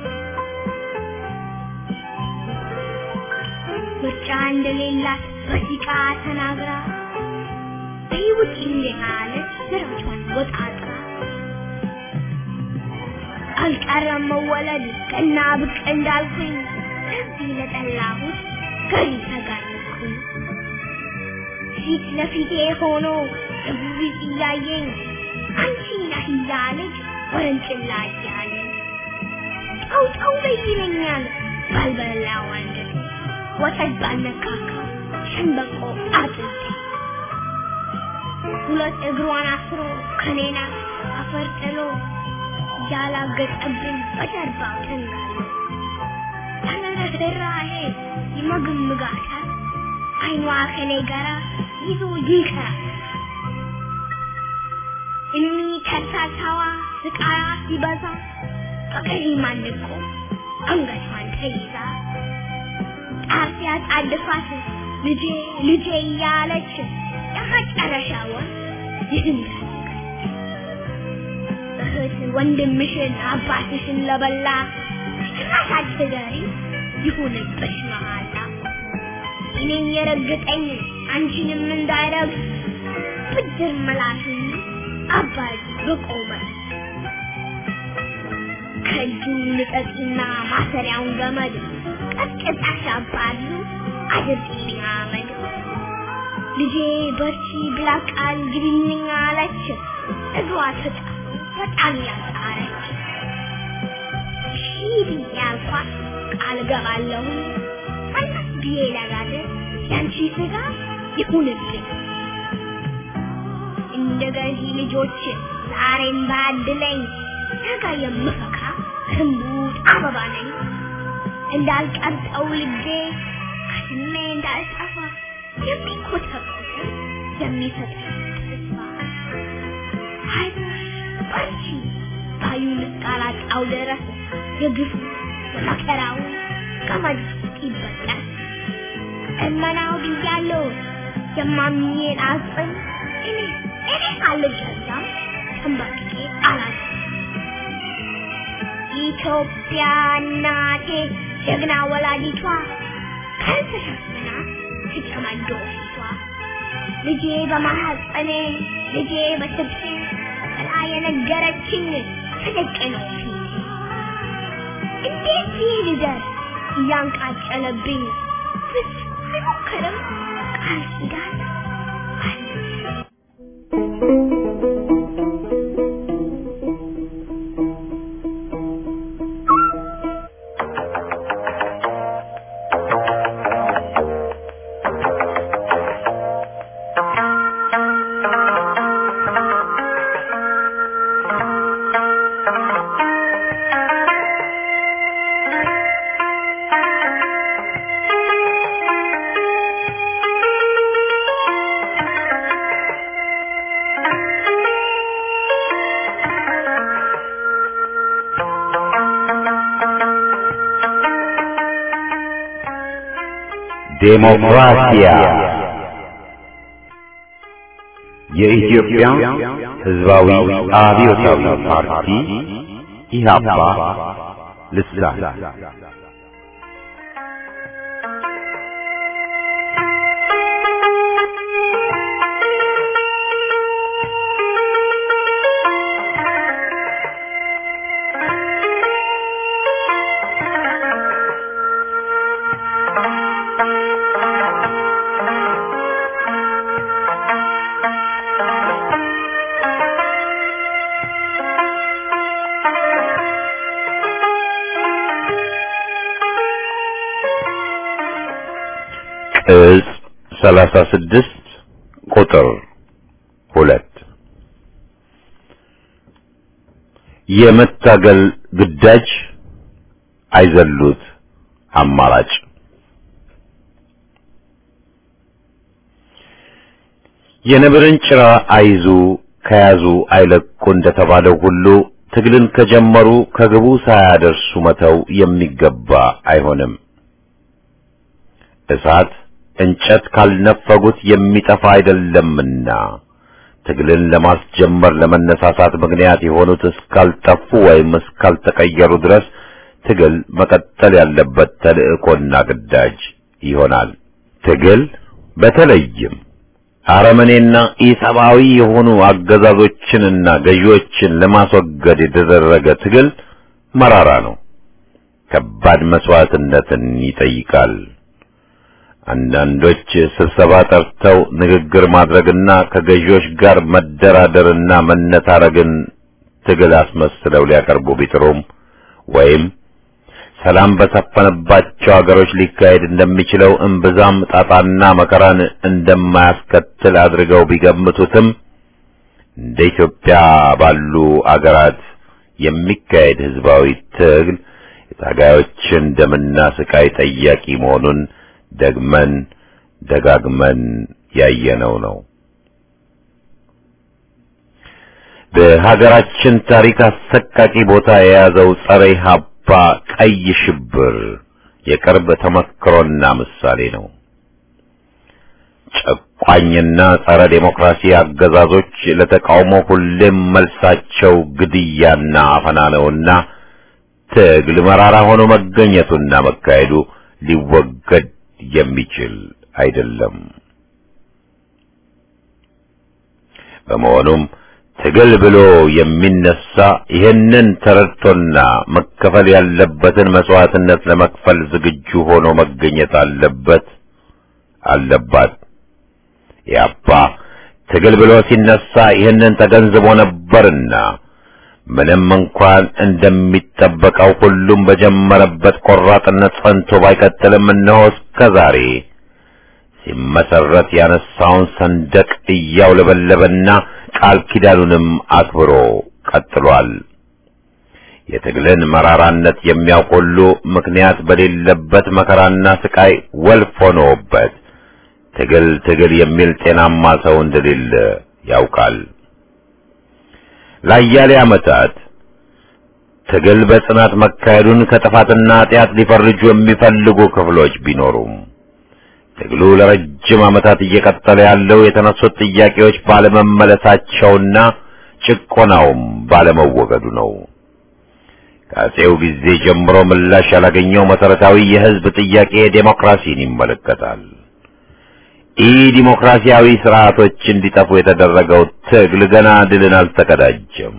ምርጫ እንደሌላት በሲቃ ተናግራ በሕይወት እንደናለች ስራቿን ወጣጥራ አልቀረም መወለድ ቀና ብቅ እንዳልኩኝ ከዚህ ለጠላሁት ገሪ ተጋለጥኩኝ። ፊት ለፊቴ ሆኖ እብሪት እያየኝ አንቺ ነህ እያለች ወረንጭላ እያለኝ ጠው ጠው በይ ይለኛል ባልበላው አንጀቴ ወተት ባልነካካ ሸንበቆ አጥንቴ ሁለት እግሯን አስሮ ከኔና አፈር ጥሎ ያላገጠብኝ በጀርባው ተንጋሎ ተነረራሄ ይመግምጋታል አይኗ ከኔ ጋራ ይዞ ይንከራል እኒ ከርሳሳዋ ስቃያ ሲበዛ በቀሪ ማንቆ አንገቷን ተይዛ ጣፊያ ጣድፋት ልጄ ልጄ እያለች የመጨረሻውን ይህን እህት ወንድምሽን አባትሽን ለበላ ጭራሽ ትደሪ ይሁንብሽ መሃላ እኔን የረገጠኝ አንቺንም እንዳይረግ ብድር ምላሽን አባይ በቆመ ከእጁ ልቀቂና ማሰሪያውን ገመድ ቀጥቅጣሽ አባሉ አድርጊልኝ አመድ ልጄ በርቺ ብላ ቃል ግቢልኝ አለች እግሯ ተጣ በጣም ያጣረች ሺህ ብዬ አልኳት ቃል ገባለሁ አናት ብዬ ለጋደ ያንቺ ስጋ ይሁንብኝ እንደ ገዢ ልጆች ዛሬም ባድለኝ ነገ የምፈካ እምቡጥ አበባ ነኝ እንዳልቀርጠው ልጄ ከስሜ እንዳልጠፋ የሚኮተኮት የሚሰጥ ተስፋ አይዞሽ በርቺ ባዩ ልቃላጣው ድረስ የግፍ መከራው ገመድ ይበጠስ እመናው ብያለሁ የማምኜን አጽም እኔ እኔ አልገዛም ተንበርክኬ አላት ኢትዮጵያ እናቴ ጀግና ወላዲቷ ከልተሸፍና ትጨማዶ ፊቷ ልጄ በማሐፀኔ ልጄ በስብሴ ብላ የነገረችኝ ትልቅ ነው ፊት እንዴት ይህ ልደር እያንቃጨለብኝ ብስ አይሞክርም ቃል ኪዳን አለብኝ ዴሞክራሲያ የኢትዮጵያ ሕዝባዊ አብዮታዊ ፓርቲ ኢህአፓ ልሳን ቅጽ ሰላሳ ስድስት ቁጥር ሁለት የመታገል ግዳጅ አይዘሉት አማራጭ የነብርን ጭራ አይዙ ከያዙ አይለቁ እንደተባለው ሁሉ ትግልን ከጀመሩ ከግቡ ሳያደርሱ መተው የሚገባ አይሆንም። እሳት እንጨት ካልነፈጉት የሚጠፋ አይደለምና ትግልን ለማስጀመር ለመነሳሳት ምክንያት የሆኑት እስካልጠፉ ወይም እስካልተቀየሩ ድረስ ትግል መቀጠል ያለበት ተልእኮና ግዳጅ ይሆናል። ትግል በተለይም አረመኔና ኢሰብአዊ የሆኑ አገዛዞችንና ገዢዎችን ለማስወገድ የተደረገ ትግል መራራ ነው። ከባድ መስዋዕትነትን ይጠይቃል። አንዳንዶች ስብሰባ ጠርተው ንግግር ማድረግና ከገዢዎች ጋር መደራደርና መነታረግን ትግል አስመስለው ሊያቀርቡ ቢጥሩም ወይም ሰላም በሰፈነባቸው አገሮች ሊካሄድ እንደሚችለው እምብዛም ጣጣና መከራን እንደማያስከትል አድርገው ቢገምቱትም እንደ ኢትዮጵያ ባሉ አገራት የሚካሄድ ህዝባዊ ትግል የታጋዮችን ደምና ስቃይ ጠያቂ መሆኑን ደግመን ደጋግመን ያየነው ነው። በሀገራችን ታሪክ አሰቃቂ ቦታ የያዘው ጸረ ኢህአፓ ቀይ ሽብር የቅርብ ተመክሮና ምሳሌ ነው። ጨቋኝና ጸረ ዴሞክራሲ አገዛዞች ለተቃውሞ ሁሌም መልሳቸው ግድያና አፈና ነውና ትግል መራራ ሆኖ መገኘቱና መካሄዱ ሊወገድ የሚችል አይደለም። በመሆኑም ትግል ብሎ የሚነሳ ይህንን ተረድቶና መከፈል ያለበትን መስዋዕትነት ለመክፈል ዝግጁ ሆኖ መገኘት አለበት አለባት። ያባ ትግል ብሎ ሲነሳ ይህንን ተገንዝቦ ነበርና ምንም እንኳን እንደሚጠበቀው ሁሉም በጀመረበት ቆራጥነት ጸንቶ ባይቀጥልም እነሆ እስከ ዛሬ ሲመሰረት ያነሳውን ሰንደቅ እያውለበለበና ቃል ኪዳኑንም አክብሮ ቀጥሏል። የትግልን መራራነት የሚያውቅ ሁሉ ምክንያት በሌለበት መከራና ስቃይ ወልፍ ሆኖበት ትግል ትግል የሚል ጤናማ ሰው እንደሌለ ያውቃል። ለአያሌ ዓመታት ትግል በጽናት መካሄዱን ከጥፋትና ኃጢአት ሊፈርጁ የሚፈልጉ ክፍሎች ቢኖሩም ትግሉ ለረጅም ዓመታት እየቀጠለ ያለው የተነሱት ጥያቄዎች ባለመመለሳቸውና ጭቆናውም ባለመወገዱ ነው። ከአፄው ጊዜ ጀምሮ ምላሽ ያላገኘው መሰረታዊ የሕዝብ ጥያቄ ዴሞክራሲን ይመለከታል። ኢ ዲሞክራሲያዊ ስርዓቶች እንዲጠፉ የተደረገው ትግል ገና ድልን አልተቀዳጀም።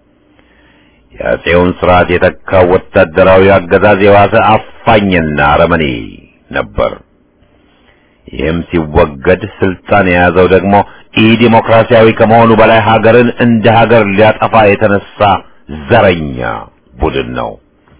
የአፄውን ስርዓት የተካው ወታደራዊ አገዛዝ የዋሰ አፋኝና አረመኔ ነበር። ይህም ሲወገድ ስልጣን የያዘው ደግሞ ኢ ዲሞክራሲያዊ ከመሆኑ በላይ ሀገርን እንደ ሀገር ሊያጠፋ የተነሳ ዘረኛ ቡድን ነው።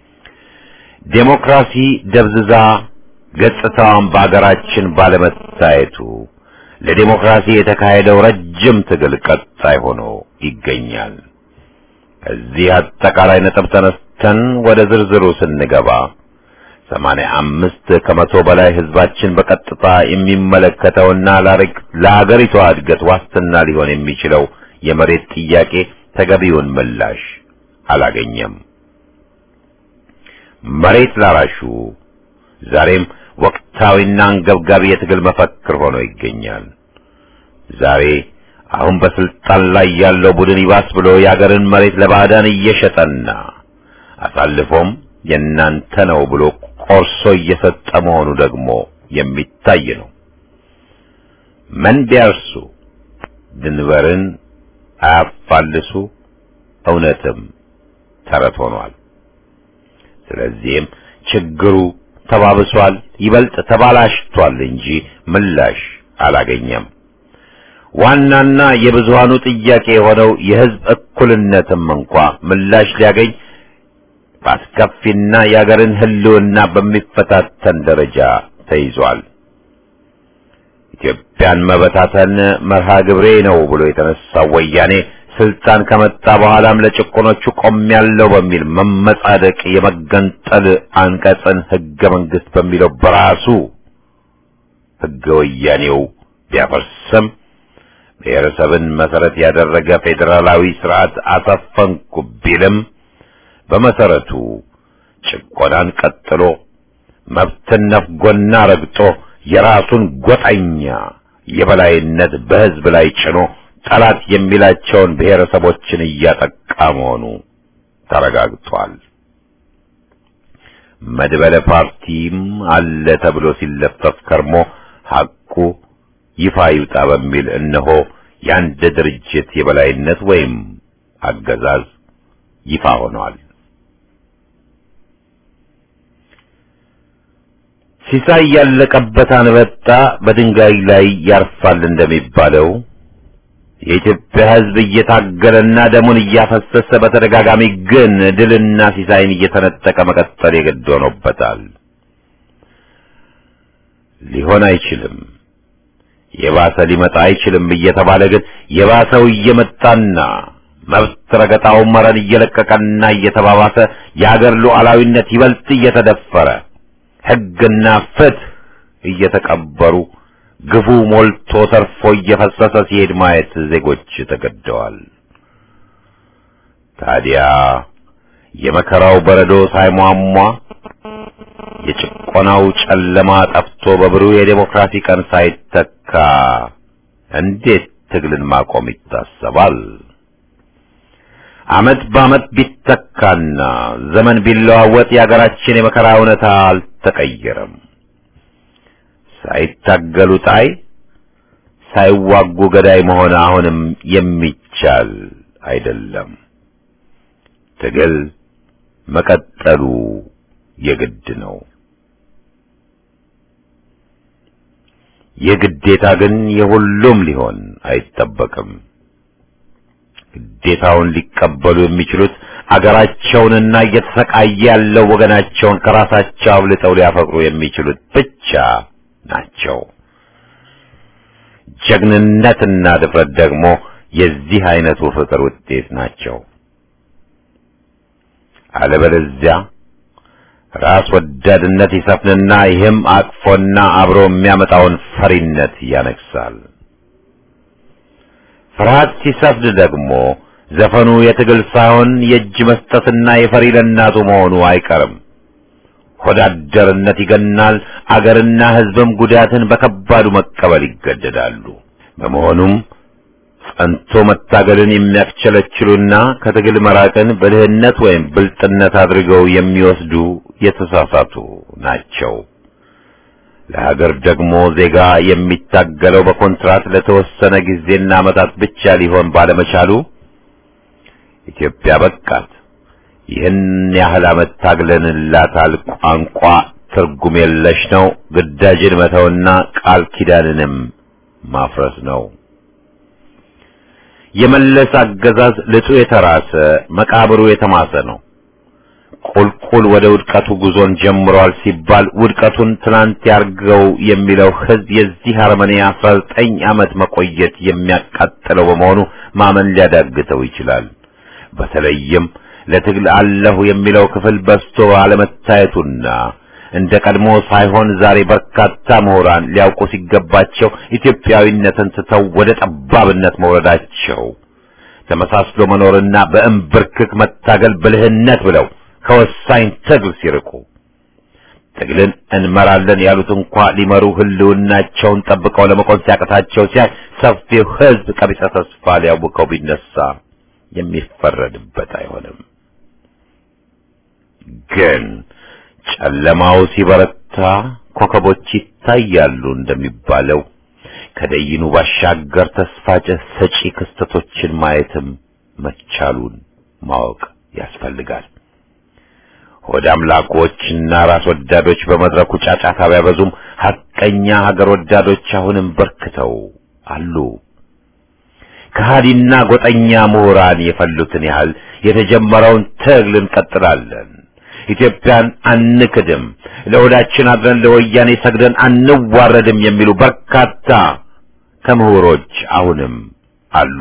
ዴሞክራሲ ደብዝዛ ገጽታዋን በአገራችን ባለመታየቱ ለዴሞክራሲ የተካሄደው ረጅም ትግል ቀጣይ ሆኖ ይገኛል። ከዚህ አጠቃላይ ነጥብ ተነስተን ወደ ዝርዝሩ ስንገባ ሰማንያ አምስት ከመቶ በላይ ህዝባችን በቀጥታ የሚመለከተውና ለሀገሪቷ እድገት ዋስትና ሊሆን የሚችለው የመሬት ጥያቄ ተገቢውን ምላሽ አላገኘም። መሬት ላራሹ ዛሬም ወቅታዊና አንገብጋቢ የትግል መፈክር ሆኖ ይገኛል። ዛሬ አሁን በስልጣን ላይ ያለው ቡድን ይባስ ብሎ የአገርን መሬት ለባዕዳን እየሸጠና አሳልፎም የእናንተ ነው ብሎ ቆርሶ እየሰጠ መሆኑ ደግሞ የሚታይ ነው። መን ቢያርሱ ድንበርን አያፋልሱ እውነትም ተረት ሆኗል። ስለዚህም ችግሩ ተባብሷል፣ ይበልጥ ተባላሽቷል እንጂ ምላሽ አላገኘም። ዋናና የብዙሃኑ ጥያቄ የሆነው የህዝብ እኩልነትም እንኳ ምላሽ ሊያገኝ በአስከፊና የአገርን ህልውና በሚፈታተን ደረጃ ተይዟል። ኢትዮጵያን መበታተን መርሃ ግብሬ ነው ብሎ የተነሳው ወያኔ ስልጣን ከመጣ በኋላም ለጭቆኖቹ ቆሜያለሁ በሚል መመጻደቅ የመገንጠል አንቀጽን ህገ መንግስት በሚለው በራሱ ህገ ወያኔው ቢያፈርስም ብሔረሰብን መሰረት ያደረገ ፌዴራላዊ ስርዓት አሰፈንኩ ቢልም በመሰረቱ ጭቆናን ቀጥሎ መብትን ነፍጎና ረግጦ የራሱን ጎጠኛ የበላይነት በህዝብ ላይ ጭኖ ጠላት የሚላቸውን ብሔረሰቦችን እያጠቃ መሆኑ ተረጋግጧል። መድበለ ፓርቲም አለ ተብሎ ሲለፈፍ ከርሞ ሐቁ ይፋ ይውጣ በሚል እነሆ የአንድ ድርጅት የበላይነት ወይም አገዛዝ ይፋ ሆኗል። ሲሳይ ያለቀበት አንበጣ በድንጋይ ላይ ያርፋል እንደሚባለው የኢትዮጵያ ሕዝብ እየታገለና ደሙን እያፈሰሰ በተደጋጋሚ ግን ድልና ሲሳይን እየተነጠቀ መቀጠል የግድ ሆኖበታል። ሊሆን አይችልም፣ የባሰ ሊመጣ አይችልም እየተባለ ግን የባሰው እየመጣና መብት ረገጣው መረን እየለቀቀና እየተባባሰ የአገር ሉዓላዊነት ይበልጥ እየተደፈረ ሕግና ፍትህ እየተቀበሩ ግፉ ሞልቶ ተርፎ እየፈሰሰ ሲሄድ ማየት ዜጎች ተገደዋል። ታዲያ የመከራው በረዶ ሳይሟሟ የጭቆናው ጨለማ ጠፍቶ በብሩህ የዴሞክራሲ ቀን ሳይተካ እንዴት ትግልን ማቆም ይታሰባል? ዓመት በዓመት ቢተካና ዘመን ቢለዋወጥ የአገራችን የመከራ እውነታ አልተቀየረም። ሳይታገሉ ጣይ ሳይዋጉ ገዳይ መሆን አሁንም የሚቻል አይደለም። ትግል መቀጠሉ የግድ ነው። የግዴታ ግን የሁሉም ሊሆን አይጠበቅም። ግዴታውን ሊቀበሉ የሚችሉት አገራቸውንና እየተሰቃየ ያለው ወገናቸውን ከራሳቸው አብልጠው ሊያፈቅሩ የሚችሉት ብቻ ናቸው። ጀግንነትና ድፍረት ደግሞ የዚህ አይነቱ ፍቅር ውጤት ናቸው። አለበለዚያ ራስ ወዳድነት ይሰፍንና ይህም አቅፎና አብሮ የሚያመጣውን ፈሪነት ያነግሳል። ፍርሃት ሲሰፍን ደግሞ ዘፈኑ የትግል ሳይሆን የእጅ መስጠትና የፈሪ ለእናቱ መሆኑ አይቀርም። ሆዳደርነት ይገናል። አገርና ሕዝብም ጉዳትን በከባዱ መቀበል ይገደዳሉ። በመሆኑም ጸንቶ መታገልን የሚያስቸለችሉና ከትግል መራቅን ብልህነት ወይም ብልጥነት አድርገው የሚወስዱ የተሳሳቱ ናቸው። ለሀገር ደግሞ ዜጋ የሚታገለው በኮንትራት ለተወሰነ ጊዜና ዓመታት ብቻ ሊሆን ባለመቻሉ ኢትዮጵያ በቃት፣ ይህን ያህል ዓመት ታግለንላታል፣ ቋንቋ ትርጉም የለሽ ነው፣ ግዳጅን መተውና ቃል ኪዳንንም ማፍረስ ነው። የመለስ አገዛዝ ልጡ የተራሰ መቃብሩ የተማሰ ነው። ቁልቁል ወደ ውድቀቱ ጉዞን ጀምሯል ሲባል ውድቀቱን ትናንት ያርገው የሚለው ሕዝብ የዚህ አረመኔ አስራ ዘጠኝ ዓመት መቆየት የሚያቃጥለው በመሆኑ ማመን ሊያዳግተው ይችላል። በተለይም ለትግል አለሁ የሚለው ክፍል በዝቶ አለመታየቱና እንደ ቀድሞ ሳይሆን ዛሬ በርካታ ምሁራን ሊያውቁ ሲገባቸው ኢትዮጵያዊነትን ትተው ወደ ጠባብነት መውረዳቸው ተመሳስሎ መኖርና በእምብርክክ መታገል ብልህነት ብለው ከወሳኝ ትግል ሲርቁ ትግልን እንመራለን ያሉት እንኳ ሊመሩ ህልውናቸውን ጠብቀው ለመቆም ሲያቅታቸው ሲያይ ሰፊው ሕዝብ ቀቢጸ ተስፋ ሊያውቀው ቢነሳ የሚፈረድበት አይሆንም። ግን ጨለማው ሲበረታ ኮከቦች ይታያሉ እንደሚባለው ከደይኑ ባሻገር ተስፋ ሰጪ ክስተቶችን ማየትም መቻሉን ማወቅ ያስፈልጋል። ሆድ አምላኮችና ራስ ወዳዶች በመድረኩ ጫጫታ ቢያበዙም ሐቀኛ ሀገር ወዳዶች አሁንም በርክተው አሉ። ከሃዲና ጎጠኛ ምሁራን የፈሉትን ያህል የተጀመረውን ትግል እንቀጥላለን። ኢትዮጵያን አንክድም፣ ለሆዳችን አድረን ለወያኔ ሰግደን አንዋረድም የሚሉ በርካታ ከምሁሮች አሁንም አሉ።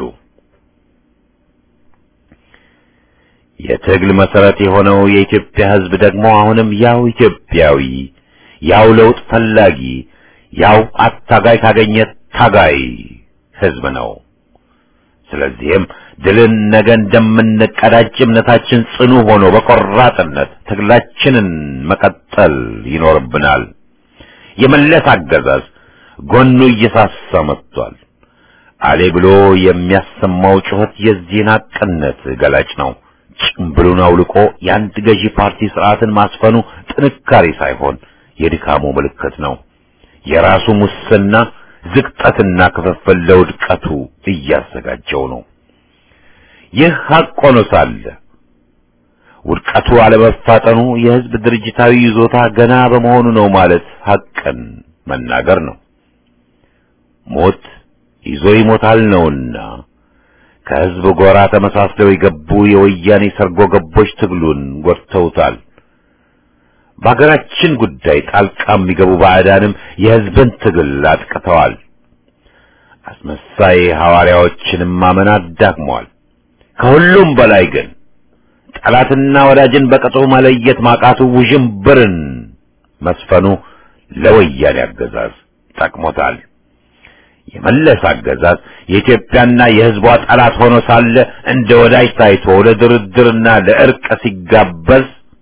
የትግል መሰረት የሆነው የኢትዮጵያ ሕዝብ ደግሞ አሁንም ያው ኢትዮጵያዊ፣ ያው ለውጥ ፈላጊ፣ ያው አታጋይ ካገኘ ታጋይ ሕዝብ ነው። ስለዚህም ድልን ነገ እንደምንቀዳጅ እምነታችን ጽኑ ሆኖ በቆራጥነት ትግላችንን መቀጠል ይኖርብናል። የመለስ አገዛዝ ጎኑ እየሳሳ መጥቷል። አሌ ብሎ የሚያሰማው ጩኸት የዚህን ሐቅነት ገላጭ ነው። ጭምብሉን አውልቆ የአንድ ገዢ ፓርቲ ስርዓትን ማስፈኑ ጥንካሬ ሳይሆን የድካሙ ምልክት ነው። የራሱ ሙስና ዝቅጠትና ክፍፍል ለውድቀቱ እያዘጋጀው ነው። ይህ ሐቅ ሆኖ ሳለ ውድቀቱ አለመፋጠኑ የሕዝብ ድርጅታዊ ይዞታ ገና በመሆኑ ነው ማለት ሐቅን መናገር ነው። ሞት ይዞ ይሞታል ነውና ከሕዝብ ጎራ ተመሳስለው የገቡ የወያኔ ሰርጎ ገቦች ትግሉን ጎድተውታል። በሀገራችን ጉዳይ ጣልቃ የሚገቡ ባዕዳንም የሕዝብን ትግል አጥቅተዋል። አስመሳይ ሐዋርያዎችንም ማመን አዳክመዋል። ከሁሉም በላይ ግን ጠላትና ወዳጅን በቅጡ መለየት ማቃቱ ውዥንብርን መስፈኑ ለወያኔ አገዛዝ ጠቅሞታል። የመለስ አገዛዝ የኢትዮጵያና የሕዝቧ ጠላት ሆኖ ሳለ እንደ ወዳጅ ታይቶ ለድርድርና ለእርቅ ሲጋበዝ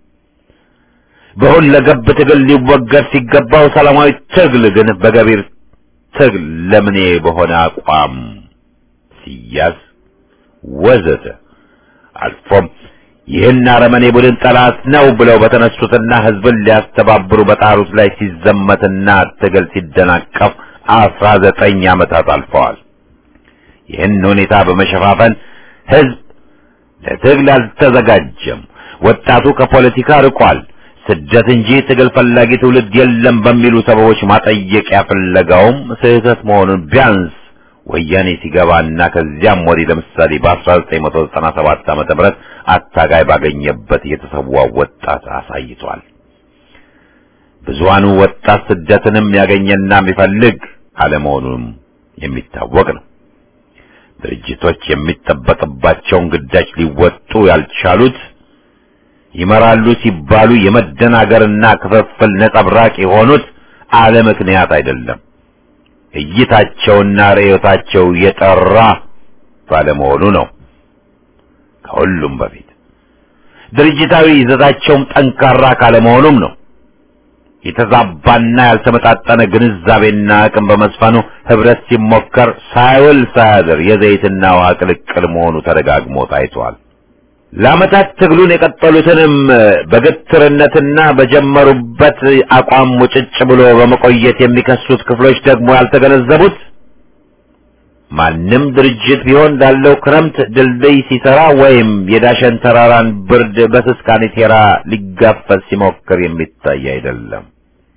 በሁለገብ ትግል ሊወገድ ሲገባው ሰላማዊ ትግል ግን በገቢር ትግል ለምኔ በሆነ አቋም ሲያዝ ወዘተ አልፎም ይህን አረመኔ ቡድን ጠላት ነው ብለው በተነሱትና ሕዝብን ሊያስተባብሩ በጣሩት ላይ ሲዘመትና ትግል ሲደናቀፍ አስራ ዘጠኝ ዓመታት አልፈዋል። ይህን ሁኔታ በመሸፋፈን ሕዝብ ለትግል አልተዘጋጀም፣ ወጣቱ ከፖለቲካ ርቋል፣ ስደት እንጂ ትግል ፈላጊ ትውልድ የለም በሚሉ ሰበቦች ማጠየቂያ ፍለጋውም ስህተት መሆኑን ቢያንስ ወያኔ ሲገባና ከዚያም ወዲህ ለምሳሌ በ1997 ዓመተ ምህረት አታጋይ ባገኘበት የተሰዋው ወጣት አሳይቷል። ብዙሃኑ ወጣት ስደትንም ያገኘና የሚፈልግ አለመሆኑም የሚታወቅ ነው። ድርጅቶች የሚጠበቅባቸውን ግዳጅ ሊወጡ ያልቻሉት ይመራሉ ሲባሉ የመደናገርና ክፍፍል ነጸብራቅ የሆኑት አለ ምክንያት አይደለም። እይታቸውና ርዕዮታቸው የጠራ ባለመሆኑ ነው። ከሁሉም በፊት ድርጅታዊ ይዘታቸውም ጠንካራ ካለመሆኑም ነው። የተዛባና ያልተመጣጠነ ግንዛቤና አቅም በመስፈኑ ህብረት ሲሞከር ሳይውል ሳያድር የዘይትና ውሃ ቅልቅል መሆኑ ተደጋግሞ ታይቷል። ለዓመታት ትግሉን የቀጠሉትንም በግትርነትና በጀመሩበት አቋም ሙጭጭ ብሎ በመቆየት የሚከሱት ክፍሎች ደግሞ ያልተገነዘቡት ማንም ድርጅት ቢሆን ላለው ክረምት ድልድይ ሲሰራ ወይም የዳሸን ተራራን ብርድ በስስ ካኔቴራ ሊጋፈጥ ሲሞክር የሚታይ አይደለም።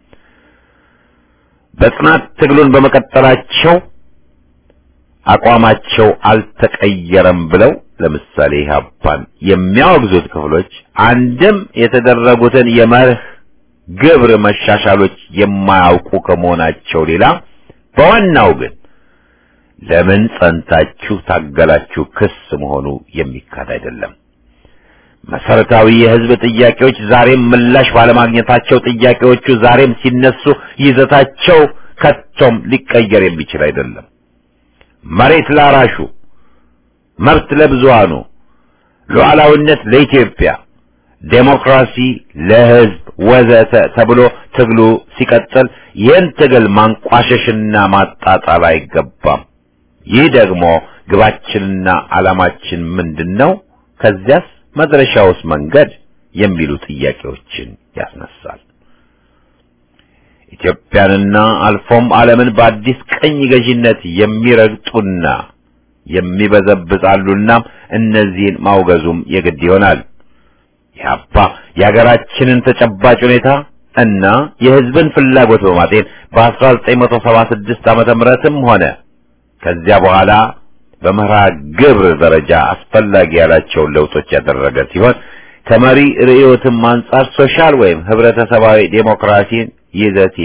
በጽናት ትግሉን በመቀጠላቸው አቋማቸው አልተቀየረም ብለው ለምሳሌ ኢህአፓን የሚያወግዙት ክፍሎች አንድም የተደረጉትን የመርህ ግብር መሻሻሎች የማያውቁ ከመሆናቸው ሌላ በዋናው ግን ለምን ጸንታችሁ ታገላችሁ ክስ መሆኑ የሚካድ አይደለም። መሰረታዊ የህዝብ ጥያቄዎች ዛሬም ምላሽ ባለማግኘታቸው ጥያቄዎቹ ዛሬም ሲነሱ ይዘታቸው ከቶም ሊቀየር የሚችል አይደለም። መሬት ላራሹ፣ መብት ለብዙሃኑ፣ ሉዓላዊነት ለኢትዮጵያ፣ ዴሞክራሲ ለህዝብ ወዘተ ተብሎ ትግሉ ሲቀጥል ይህን ትግል ማንቋሸሽና ማጣጣል አይገባም። ይህ ደግሞ ግባችንና ዓላማችን ምንድን ነው? ከዚያስ መድረሻውስ መንገድ የሚሉ ጥያቄዎችን ያስነሳል። ኢትዮጵያንና አልፎም ዓለምን በአዲስ ቀኝ ገዢነት የሚረግጡና የሚበዘብዛሉና እነዚህን ማውገዙም የግድ ይሆናል። ኢህአፓ የሀገራችንን ተጨባጭ ሁኔታ እና የህዝብን ፍላጎት በማጤን በ1976 ዓመተ ምህረትም ሆነ ከዚያ በኋላ በመርሃ ግብር ደረጃ አስፈላጊ ያላቸውን ለውጦች ያደረገ ሲሆን ከመሪ ርዕዮትም አንጻር ሶሻል ወይም ህብረተሰባዊ ዴሞክራሲን ይዘቴ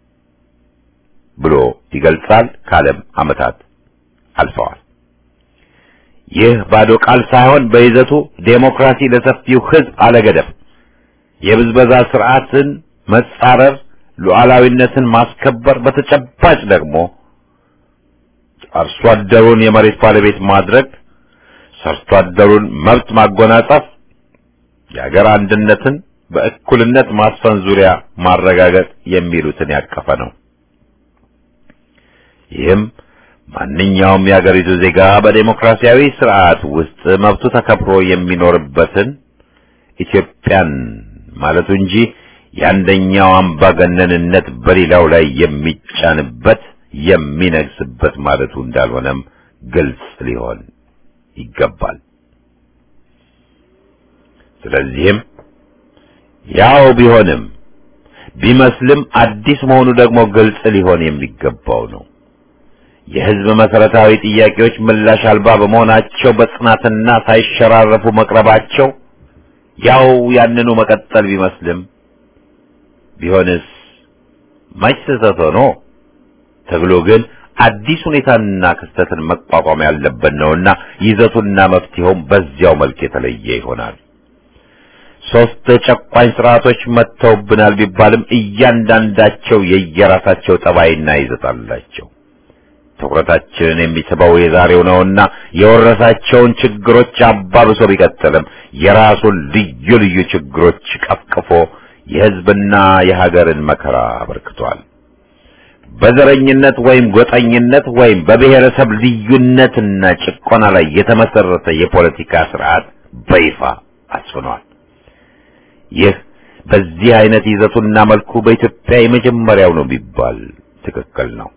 ብሎ ይገልጻል። ካለም ዓመታት አልፈዋል። ይህ ባዶ ቃል ሳይሆን በይዘቱ ዴሞክራሲ ለሰፊው ህዝብ አለገደብ፣ የብዝበዛ ስርዓትን መጻረር፣ ሉዓላዊነትን ማስከበር፣ በተጨባጭ ደግሞ አርሶ አደሩን የመሬት ባለቤት ማድረግ፣ ሰርቶ አደሩን መብት ማጎናጸፍ፣ የሀገር አንድነትን በእኩልነት ማስፈን ዙሪያ ማረጋገጥ የሚሉትን ያቀፈ ነው። ይህም ማንኛውም የሀገሪቱ ዜጋ በዴሞክራሲያዊ ስርዓት ውስጥ መብቱ ተከብሮ የሚኖርበትን ኢትዮጵያን ማለቱ እንጂ የአንደኛው አምባገነንነት በሌላው ላይ የሚጫንበት የሚነግስበት ማለቱ እንዳልሆነም ግልጽ ሊሆን ይገባል። ስለዚህም ያው ቢሆንም ቢመስልም አዲስ መሆኑ ደግሞ ግልጽ ሊሆን የሚገባው ነው። የህዝብ መሰረታዊ ጥያቄዎች ምላሽ አልባ በመሆናቸው በጽናትና ሳይሸራረፉ መቅረባቸው ያው ያንኑ መቀጠል ቢመስልም ቢሆንስ መች ስህተት ሆኖ ትግሉ ግን አዲስ ሁኔታንና ክስተትን መቋቋም ያለበት ነውና ይዘቱና መፍትሄውም በዚያው መልክ የተለየ ይሆናል። ሶስት ጨቋኝ ስርዓቶች መጥተውብናል ቢባልም እያንዳንዳቸው የየራሳቸው ጠባይና ይዘት አላቸው። ትኩረታችንን የሚስበው የዛሬው ነውና የወረሳቸውን ችግሮች አባብሶ ቢቀጥልም የራሱን ልዩ ልዩ ችግሮች ቀፍቅፎ የህዝብና የሀገርን መከራ አበርክቷል። በዘረኝነት ወይም ጎጠኝነት ወይም በብሔረሰብ ልዩነትና ጭቆና ላይ የተመሰረተ የፖለቲካ ስርዓት በይፋ አስፍኗል። ይህ በዚህ አይነት ይዘቱና መልኩ በኢትዮጵያ የመጀመሪያው ነው ቢባል ትክክል ነው።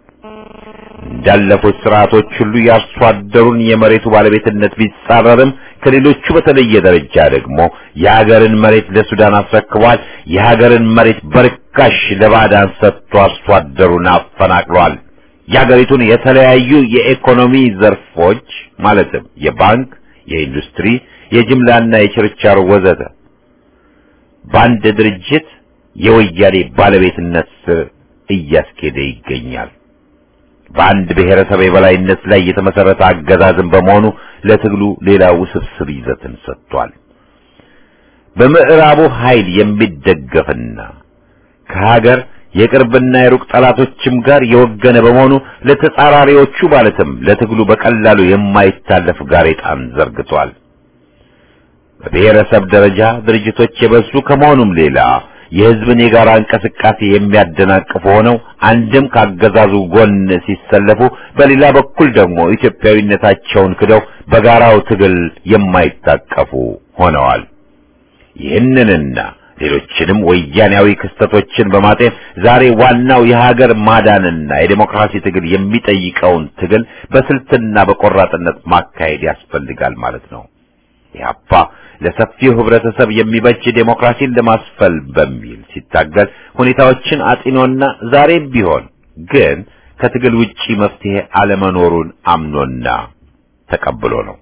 እንዳለፉት ስርዓቶች ሁሉ የአርሶ አደሩን የመሬቱ ባለቤትነት ቢጻረርም ከሌሎቹ በተለየ ደረጃ ደግሞ የሀገርን መሬት ለሱዳን አስረክቧል። የሀገርን መሬት በርካሽ ለባዕዳን ሰጥቶ አርሶ አደሩን አፈናቅሏል። የሀገሪቱን የተለያዩ የኢኮኖሚ ዘርፎች ማለትም የባንክ፣ የኢንዱስትሪ፣ የጅምላና የችርቻሮ ወዘተ በአንድ ድርጅት የወያኔ ባለቤትነት ስር እያስኬደ ይገኛል። በአንድ ብሔረሰብ የበላይነት ላይ የተመሰረተ አገዛዝን በመሆኑ ለትግሉ ሌላ ውስብስብ ይዘትን ሰጥቷል። በምዕራቡ ኃይል የሚደገፍና ከሀገር የቅርብና የሩቅ ጠላቶችም ጋር የወገነ በመሆኑ ለተጻራሪዎቹ ማለትም ለትግሉ በቀላሉ የማይታለፍ ጋሬጣን ዘርግቷል። በብሔረሰብ ደረጃ ድርጅቶች የበዙ ከመሆኑም ሌላ የሕዝብን የጋራ እንቅስቃሴ የሚያደናቅፉ ሆነው አንድም ካገዛዙ ጎን ሲሰለፉ፣ በሌላ በኩል ደግሞ ኢትዮጵያዊነታቸውን ክደው በጋራው ትግል የማይታቀፉ ሆነዋል። ይህንንና ሌሎችንም ወያኔያዊ ክስተቶችን በማጤን ዛሬ ዋናው የሀገር ማዳንና የዴሞክራሲ ትግል የሚጠይቀውን ትግል በስልትና በቆራጥነት ማካሄድ ያስፈልጋል ማለት ነው። ኢህአፓ ለሰፊው ህብረተሰብ የሚበጅ ዴሞክራሲን ለማስፈል በሚል ሲታገል ሁኔታዎችን አጢኖና ዛሬም ቢሆን ግን ከትግል ውጪ መፍትሄ አለመኖሩን አምኖና ተቀብሎ ነው።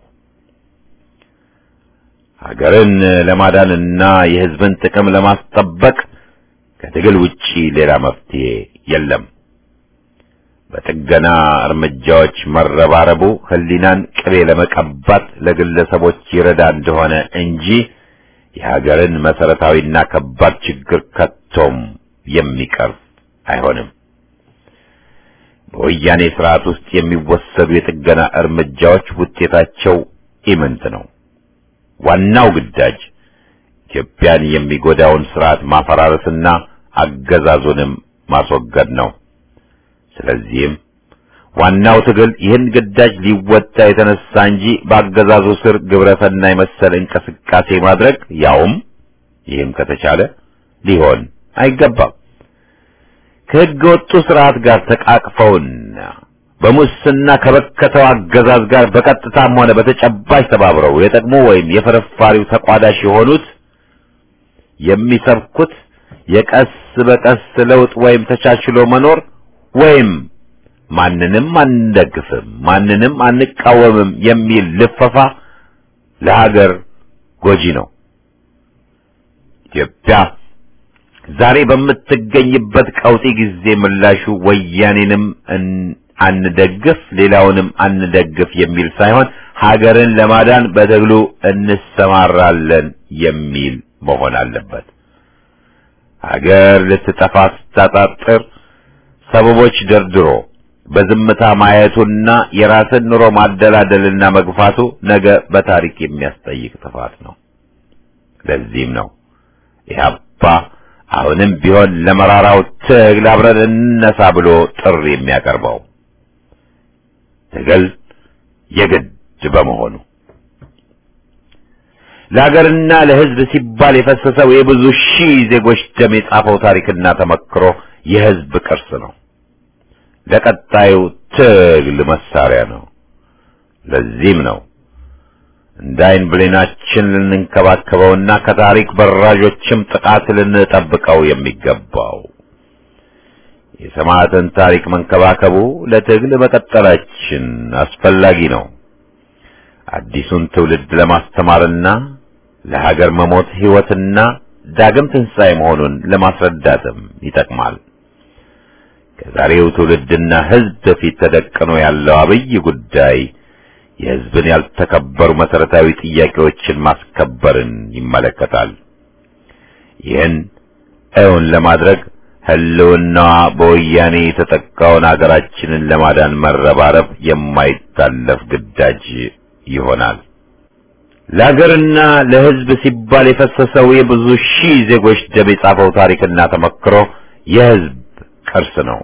ሀገርን ለማዳንና የህዝብን ጥቅም ለማስጠበቅ ከትግል ውጪ ሌላ መፍትሄ የለም። በጥገና እርምጃዎች መረባረቡ ህሊናን ቅቤ ለመቀባት ለግለሰቦች ይረዳ እንደሆነ እንጂ የሀገርን መሰረታዊና ከባድ ችግር ከቶም የሚቀርፍ አይሆንም። በወያኔ ስርዓት ውስጥ የሚወሰዱ የጥገና እርምጃዎች ውጤታቸው ኢምንት ነው። ዋናው ግዳጅ ኢትዮጵያን የሚጎዳውን ስርዓት ማፈራረስና አገዛዙንም ማስወገድ ነው። ስለዚህም ዋናው ትግል ይህን ግዳጅ ሊወጣ የተነሳ እንጂ በአገዛዙ ስር ግብረሰናይ መሰል እንቅስቃሴ ማድረግ ያውም ይህም ከተቻለ ሊሆን አይገባም። ከሕገ ወጡ ስርዓት ጋር ተቃቅፈውና በሙስና ከበከተው አገዛዝ ጋር በቀጥታም ሆነ በተጨባጭ ተባብረው የጠቅሞ ወይም የፍርፋሪው ተቋዳሽ የሆኑት የሚሰብኩት የቀስ በቀስ ለውጥ ወይም ተቻችሎ መኖር ወይም ማንንም አንደግፍም፣ ማንንም አንቃወምም የሚል ልፈፋ ለሀገር ጎጂ ነው። ኢትዮጵያ ዛሬ በምትገኝበት ቀውጢ ጊዜ ምላሹ ወያኔንም አንደግፍ ሌላውንም አንደግፍ የሚል ሳይሆን ሀገርን ለማዳን በትግሉ እንሰማራለን የሚል መሆን አለበት። ሀገር ልትጠፋ ስታጣጥር ሰበቦች ደርድሮ በዝምታ ማየቱና የራስን ኑሮ ማደላደልና መግፋቱ ነገ በታሪክ የሚያስጠይቅ ጥፋት ነው። ለዚህም ነው ኢህአፓ አሁንም ቢሆን ለመራራው ትግል አብረን እንነሳ ብሎ ጥሪ የሚያቀርበው ትግል የግድ በመሆኑ ለሀገርና ለሕዝብ ሲባል የፈሰሰው የብዙ ሺህ ዜጎች ደም የጻፈው ታሪክና ተመክሮ የሕዝብ ቅርስ ነው። ለቀጣዩ ትግል መሳሪያ ነው። ለዚህም ነው እንደ ዓይን ብሌናችን ልንንከባከበውና ከታሪክ በራዦችም ጥቃት ልንጠብቀው የሚገባው። የሰማዕትን ታሪክ መንከባከቡ ለትግል መቀጠላችን አስፈላጊ ነው። አዲሱን ትውልድ ለማስተማርና ለሀገር መሞት ሕይወትና ዳግም ትንሣኤ መሆኑን ለማስረዳትም ይጠቅማል። ከዛሬው ትውልድና ሕዝብ በፊት ተደቅኖ ያለው አብይ ጉዳይ የሕዝብን ያልተከበሩ መሰረታዊ ጥያቄዎችን ማስከበርን ይመለከታል። ይህን እውን ለማድረግ ህልውናዋ በወያኔ የተጠቃውን አገራችንን ለማዳን መረባረብ የማይታለፍ ግዳጅ ይሆናል። ለሀገርና ለሕዝብ ሲባል የፈሰሰው የብዙ ሺህ ዜጎች ደም የጻፈው ታሪክና ተመክሮ የሕዝብ ቅርስ ነው።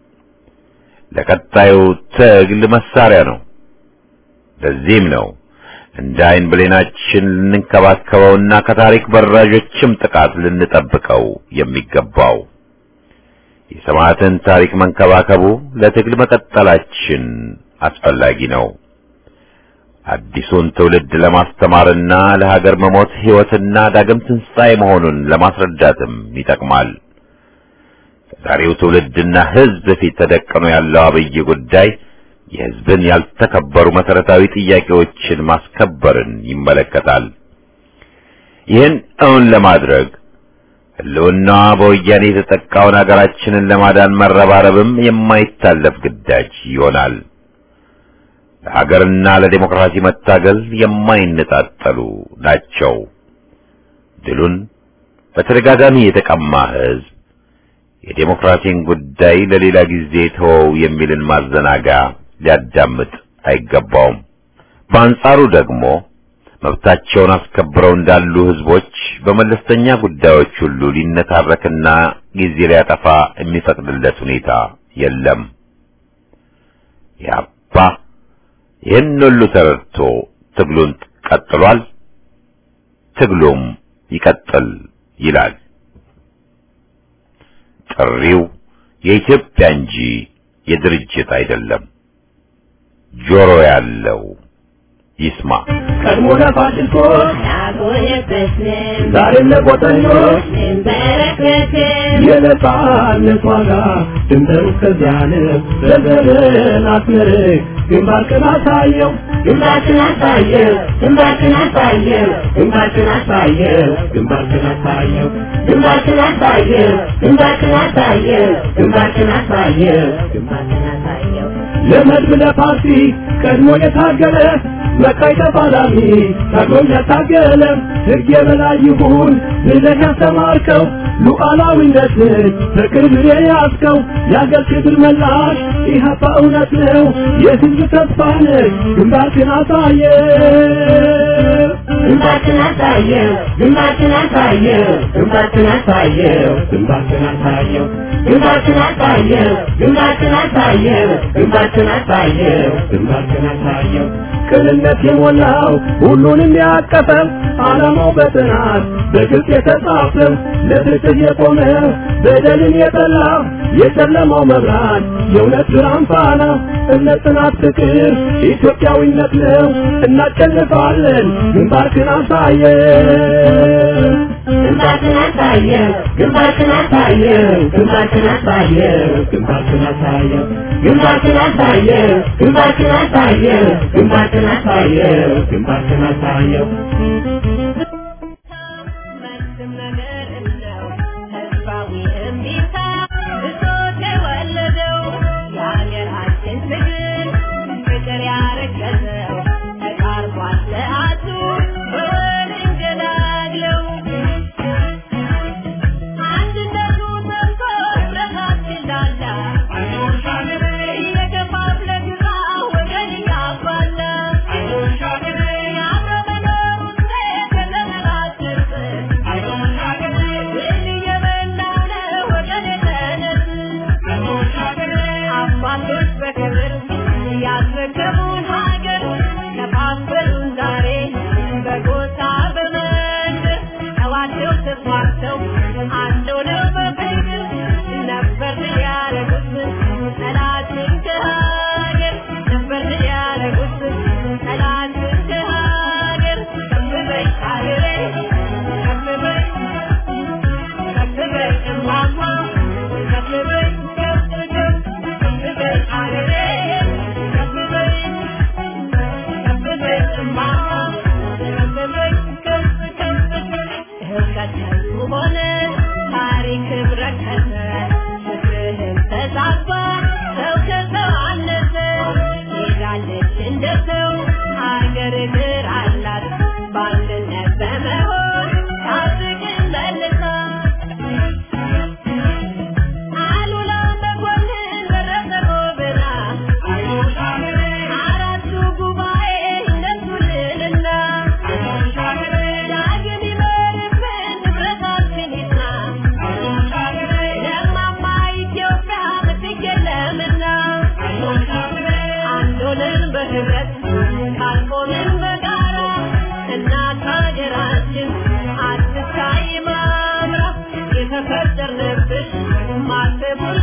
ለቀጣዩ ትግል መሳሪያ ነው። ለዚህም ነው እንደ ዓይን ብሌናችን ልንንከባከበውና ከታሪክ በራዦችም ጥቃት ልንጠብቀው የሚገባው። የሰማዕትን ታሪክ መንከባከቡ ለትግል መቀጠላችን አስፈላጊ ነው። አዲሱን ትውልድ ለማስተማርና ለሀገር መሞት ሕይወትና ዳግም ትንሣኤ መሆኑን ለማስረዳትም ይጠቅማል። ከዛሬው ትውልድና ሕዝብ ፊት ተደቅኖ ያለው አብይ ጉዳይ የሕዝብን ያልተከበሩ መሰረታዊ ጥያቄዎችን ማስከበርን ይመለከታል። ይህን እውን ለማድረግ ሕልውናዋ በወያኔ የተጠቃውን አገራችንን ለማዳን መረባረብም የማይታለፍ ግዳጅ ይሆናል። ለሀገርና ለዴሞክራሲ መታገል የማይነጣጠሉ ናቸው። ድሉን በተደጋጋሚ የተቀማ ሕዝብ የዴሞክራሲን ጉዳይ ለሌላ ጊዜ ተወው የሚልን ማዘናጋ ሊያዳምጥ አይገባውም። በአንጻሩ ደግሞ መብታቸውን አስከብረው እንዳሉ ህዝቦች በመለስተኛ ጉዳዮች ሁሉ ሊነታረክና ጊዜ ሊያጠፋ የሚፈቅድለት ሁኔታ የለም። ያባ ይህን ሁሉ ተረድቶ ትግሉን ቀጥሏል። ትግሉም ይቀጥል ይላል። ጥሪው የኢትዮጵያ እንጂ የድርጅት አይደለም። ጆሮ ያለው ይስማ። ቀድሞ ለፋሽስቶች ያጎነበስን ዛሬም ለቆጠኞች እንበረከክን የነጻነት ዋጋ ድንበሩ እስከዚያ ነው። ዘርዘርን አስመርቅ ግንባርክን አሳየው ግንባርክን አሳየው ግንባርክን አሳየው ግንባርክን አሳየው ግንባርክን አሳየው ግንባርክን አሳየው ግንባርክን አሳየው ግንባርክን አሳየው ግንባርክን አሳየው ለመድብ ለፓርቲ ቀድሞ የታገለ መቃይ ተፋላሚ ታግሎም ያታገለ ሕግ የበላይ ይሁን ብለህ ያስተማርከው ሉዓላዊነትን በክብር የያዝከው የአገር ክብር መላሽ ኢህአፓ እውነት ነው የሕዝብ ተስፋ ነህ ግንባርክን አሳየ ግንባርክን አሳየው ግንባርክን አሳየው ግንባርክን አሳየው ግንባርክን አሳየው ግንባርክን አሳየው ግንባርክን አሳየው ግንባርክን አሳየው ግንባርክን አሳየው ቅንነት የሞላው ሁሉንም ያቀፈ ዓላማው በጥናት በግልጽ የተጻፈ ለፍትህ የቆመ በደልን የጠላ የጨለማው መብራት የእውነት ብርሃን ፋና እምነት፣ ጽናት፣ ፍቅር ኢትዮጵያዊነት ነው። እናሸንፋለን። ግንባርክን አሳየው ግንባርክን አሳየው ግንባርክን አሳየው ግንባርክን አሳየው ግንባርክን አሳየው ግንባርክን አሳየው ግንባርክን አሳየው ግንባርክን አሳየው ግንባርክን አሳየው መልስም ነገር ነው ተስፋዊ እምቢታ ብሶት የወለደው የሀገራችን ትግል ፍቅር ያረገዘው ተቃርቧል ሰዓቱ በወል እንገላግለው አንድነቱ ሰምቶ ህብረታችን ላላ እየከፋፍለ ግራ ወገን እያባላ የአብሮ መኖር ውጤት ለመላትርፍ ድል እየበላው ነው ወገን የተነስ አባቶች በክብር ያስረከቡን ሀገር ከፋፈሉን ዛሬ በጎሳ በመንደር ተዋደው ተስማምተው አንድ ሆነው በፍቅር ነበር ያደረጉት ጠላትን ከሀገር ነበር ያደረጉት ጠላትን ከሀገር ከፍ በይ ሀገሬ ከፍ በይ ከፍ በይ እማማ ከፍ በይ ከፍ ከፍ ከፍ በይ ሀገሬ ከፍ በይ ከፍ በይ እማማ ከፍ በይ ከፍ ከፍ ህብረተሰቡ ሆነ ታሪክ ረከሰ ፍቅርህም ተዛባ ሰው ከሰው አነሰ ሄዳለች እንደ ሰው ሀገር እግር አላት በአንድነት በመሆን ታድግን መልሳ አሉላ መኮንን ደረሰ ጎበና አራቱ ጉባኤ እነሱልንና ዳግም ይመርብን ንብረታችን ይጽና ለማማ ኢትዮጵያ ምትክ የለምና አንድ ሆነን በህብረት ካልቆምን በጋራ እናት ሀገራችን አትታይ ማምራ የተፈጠርንብሽ ማሰቡን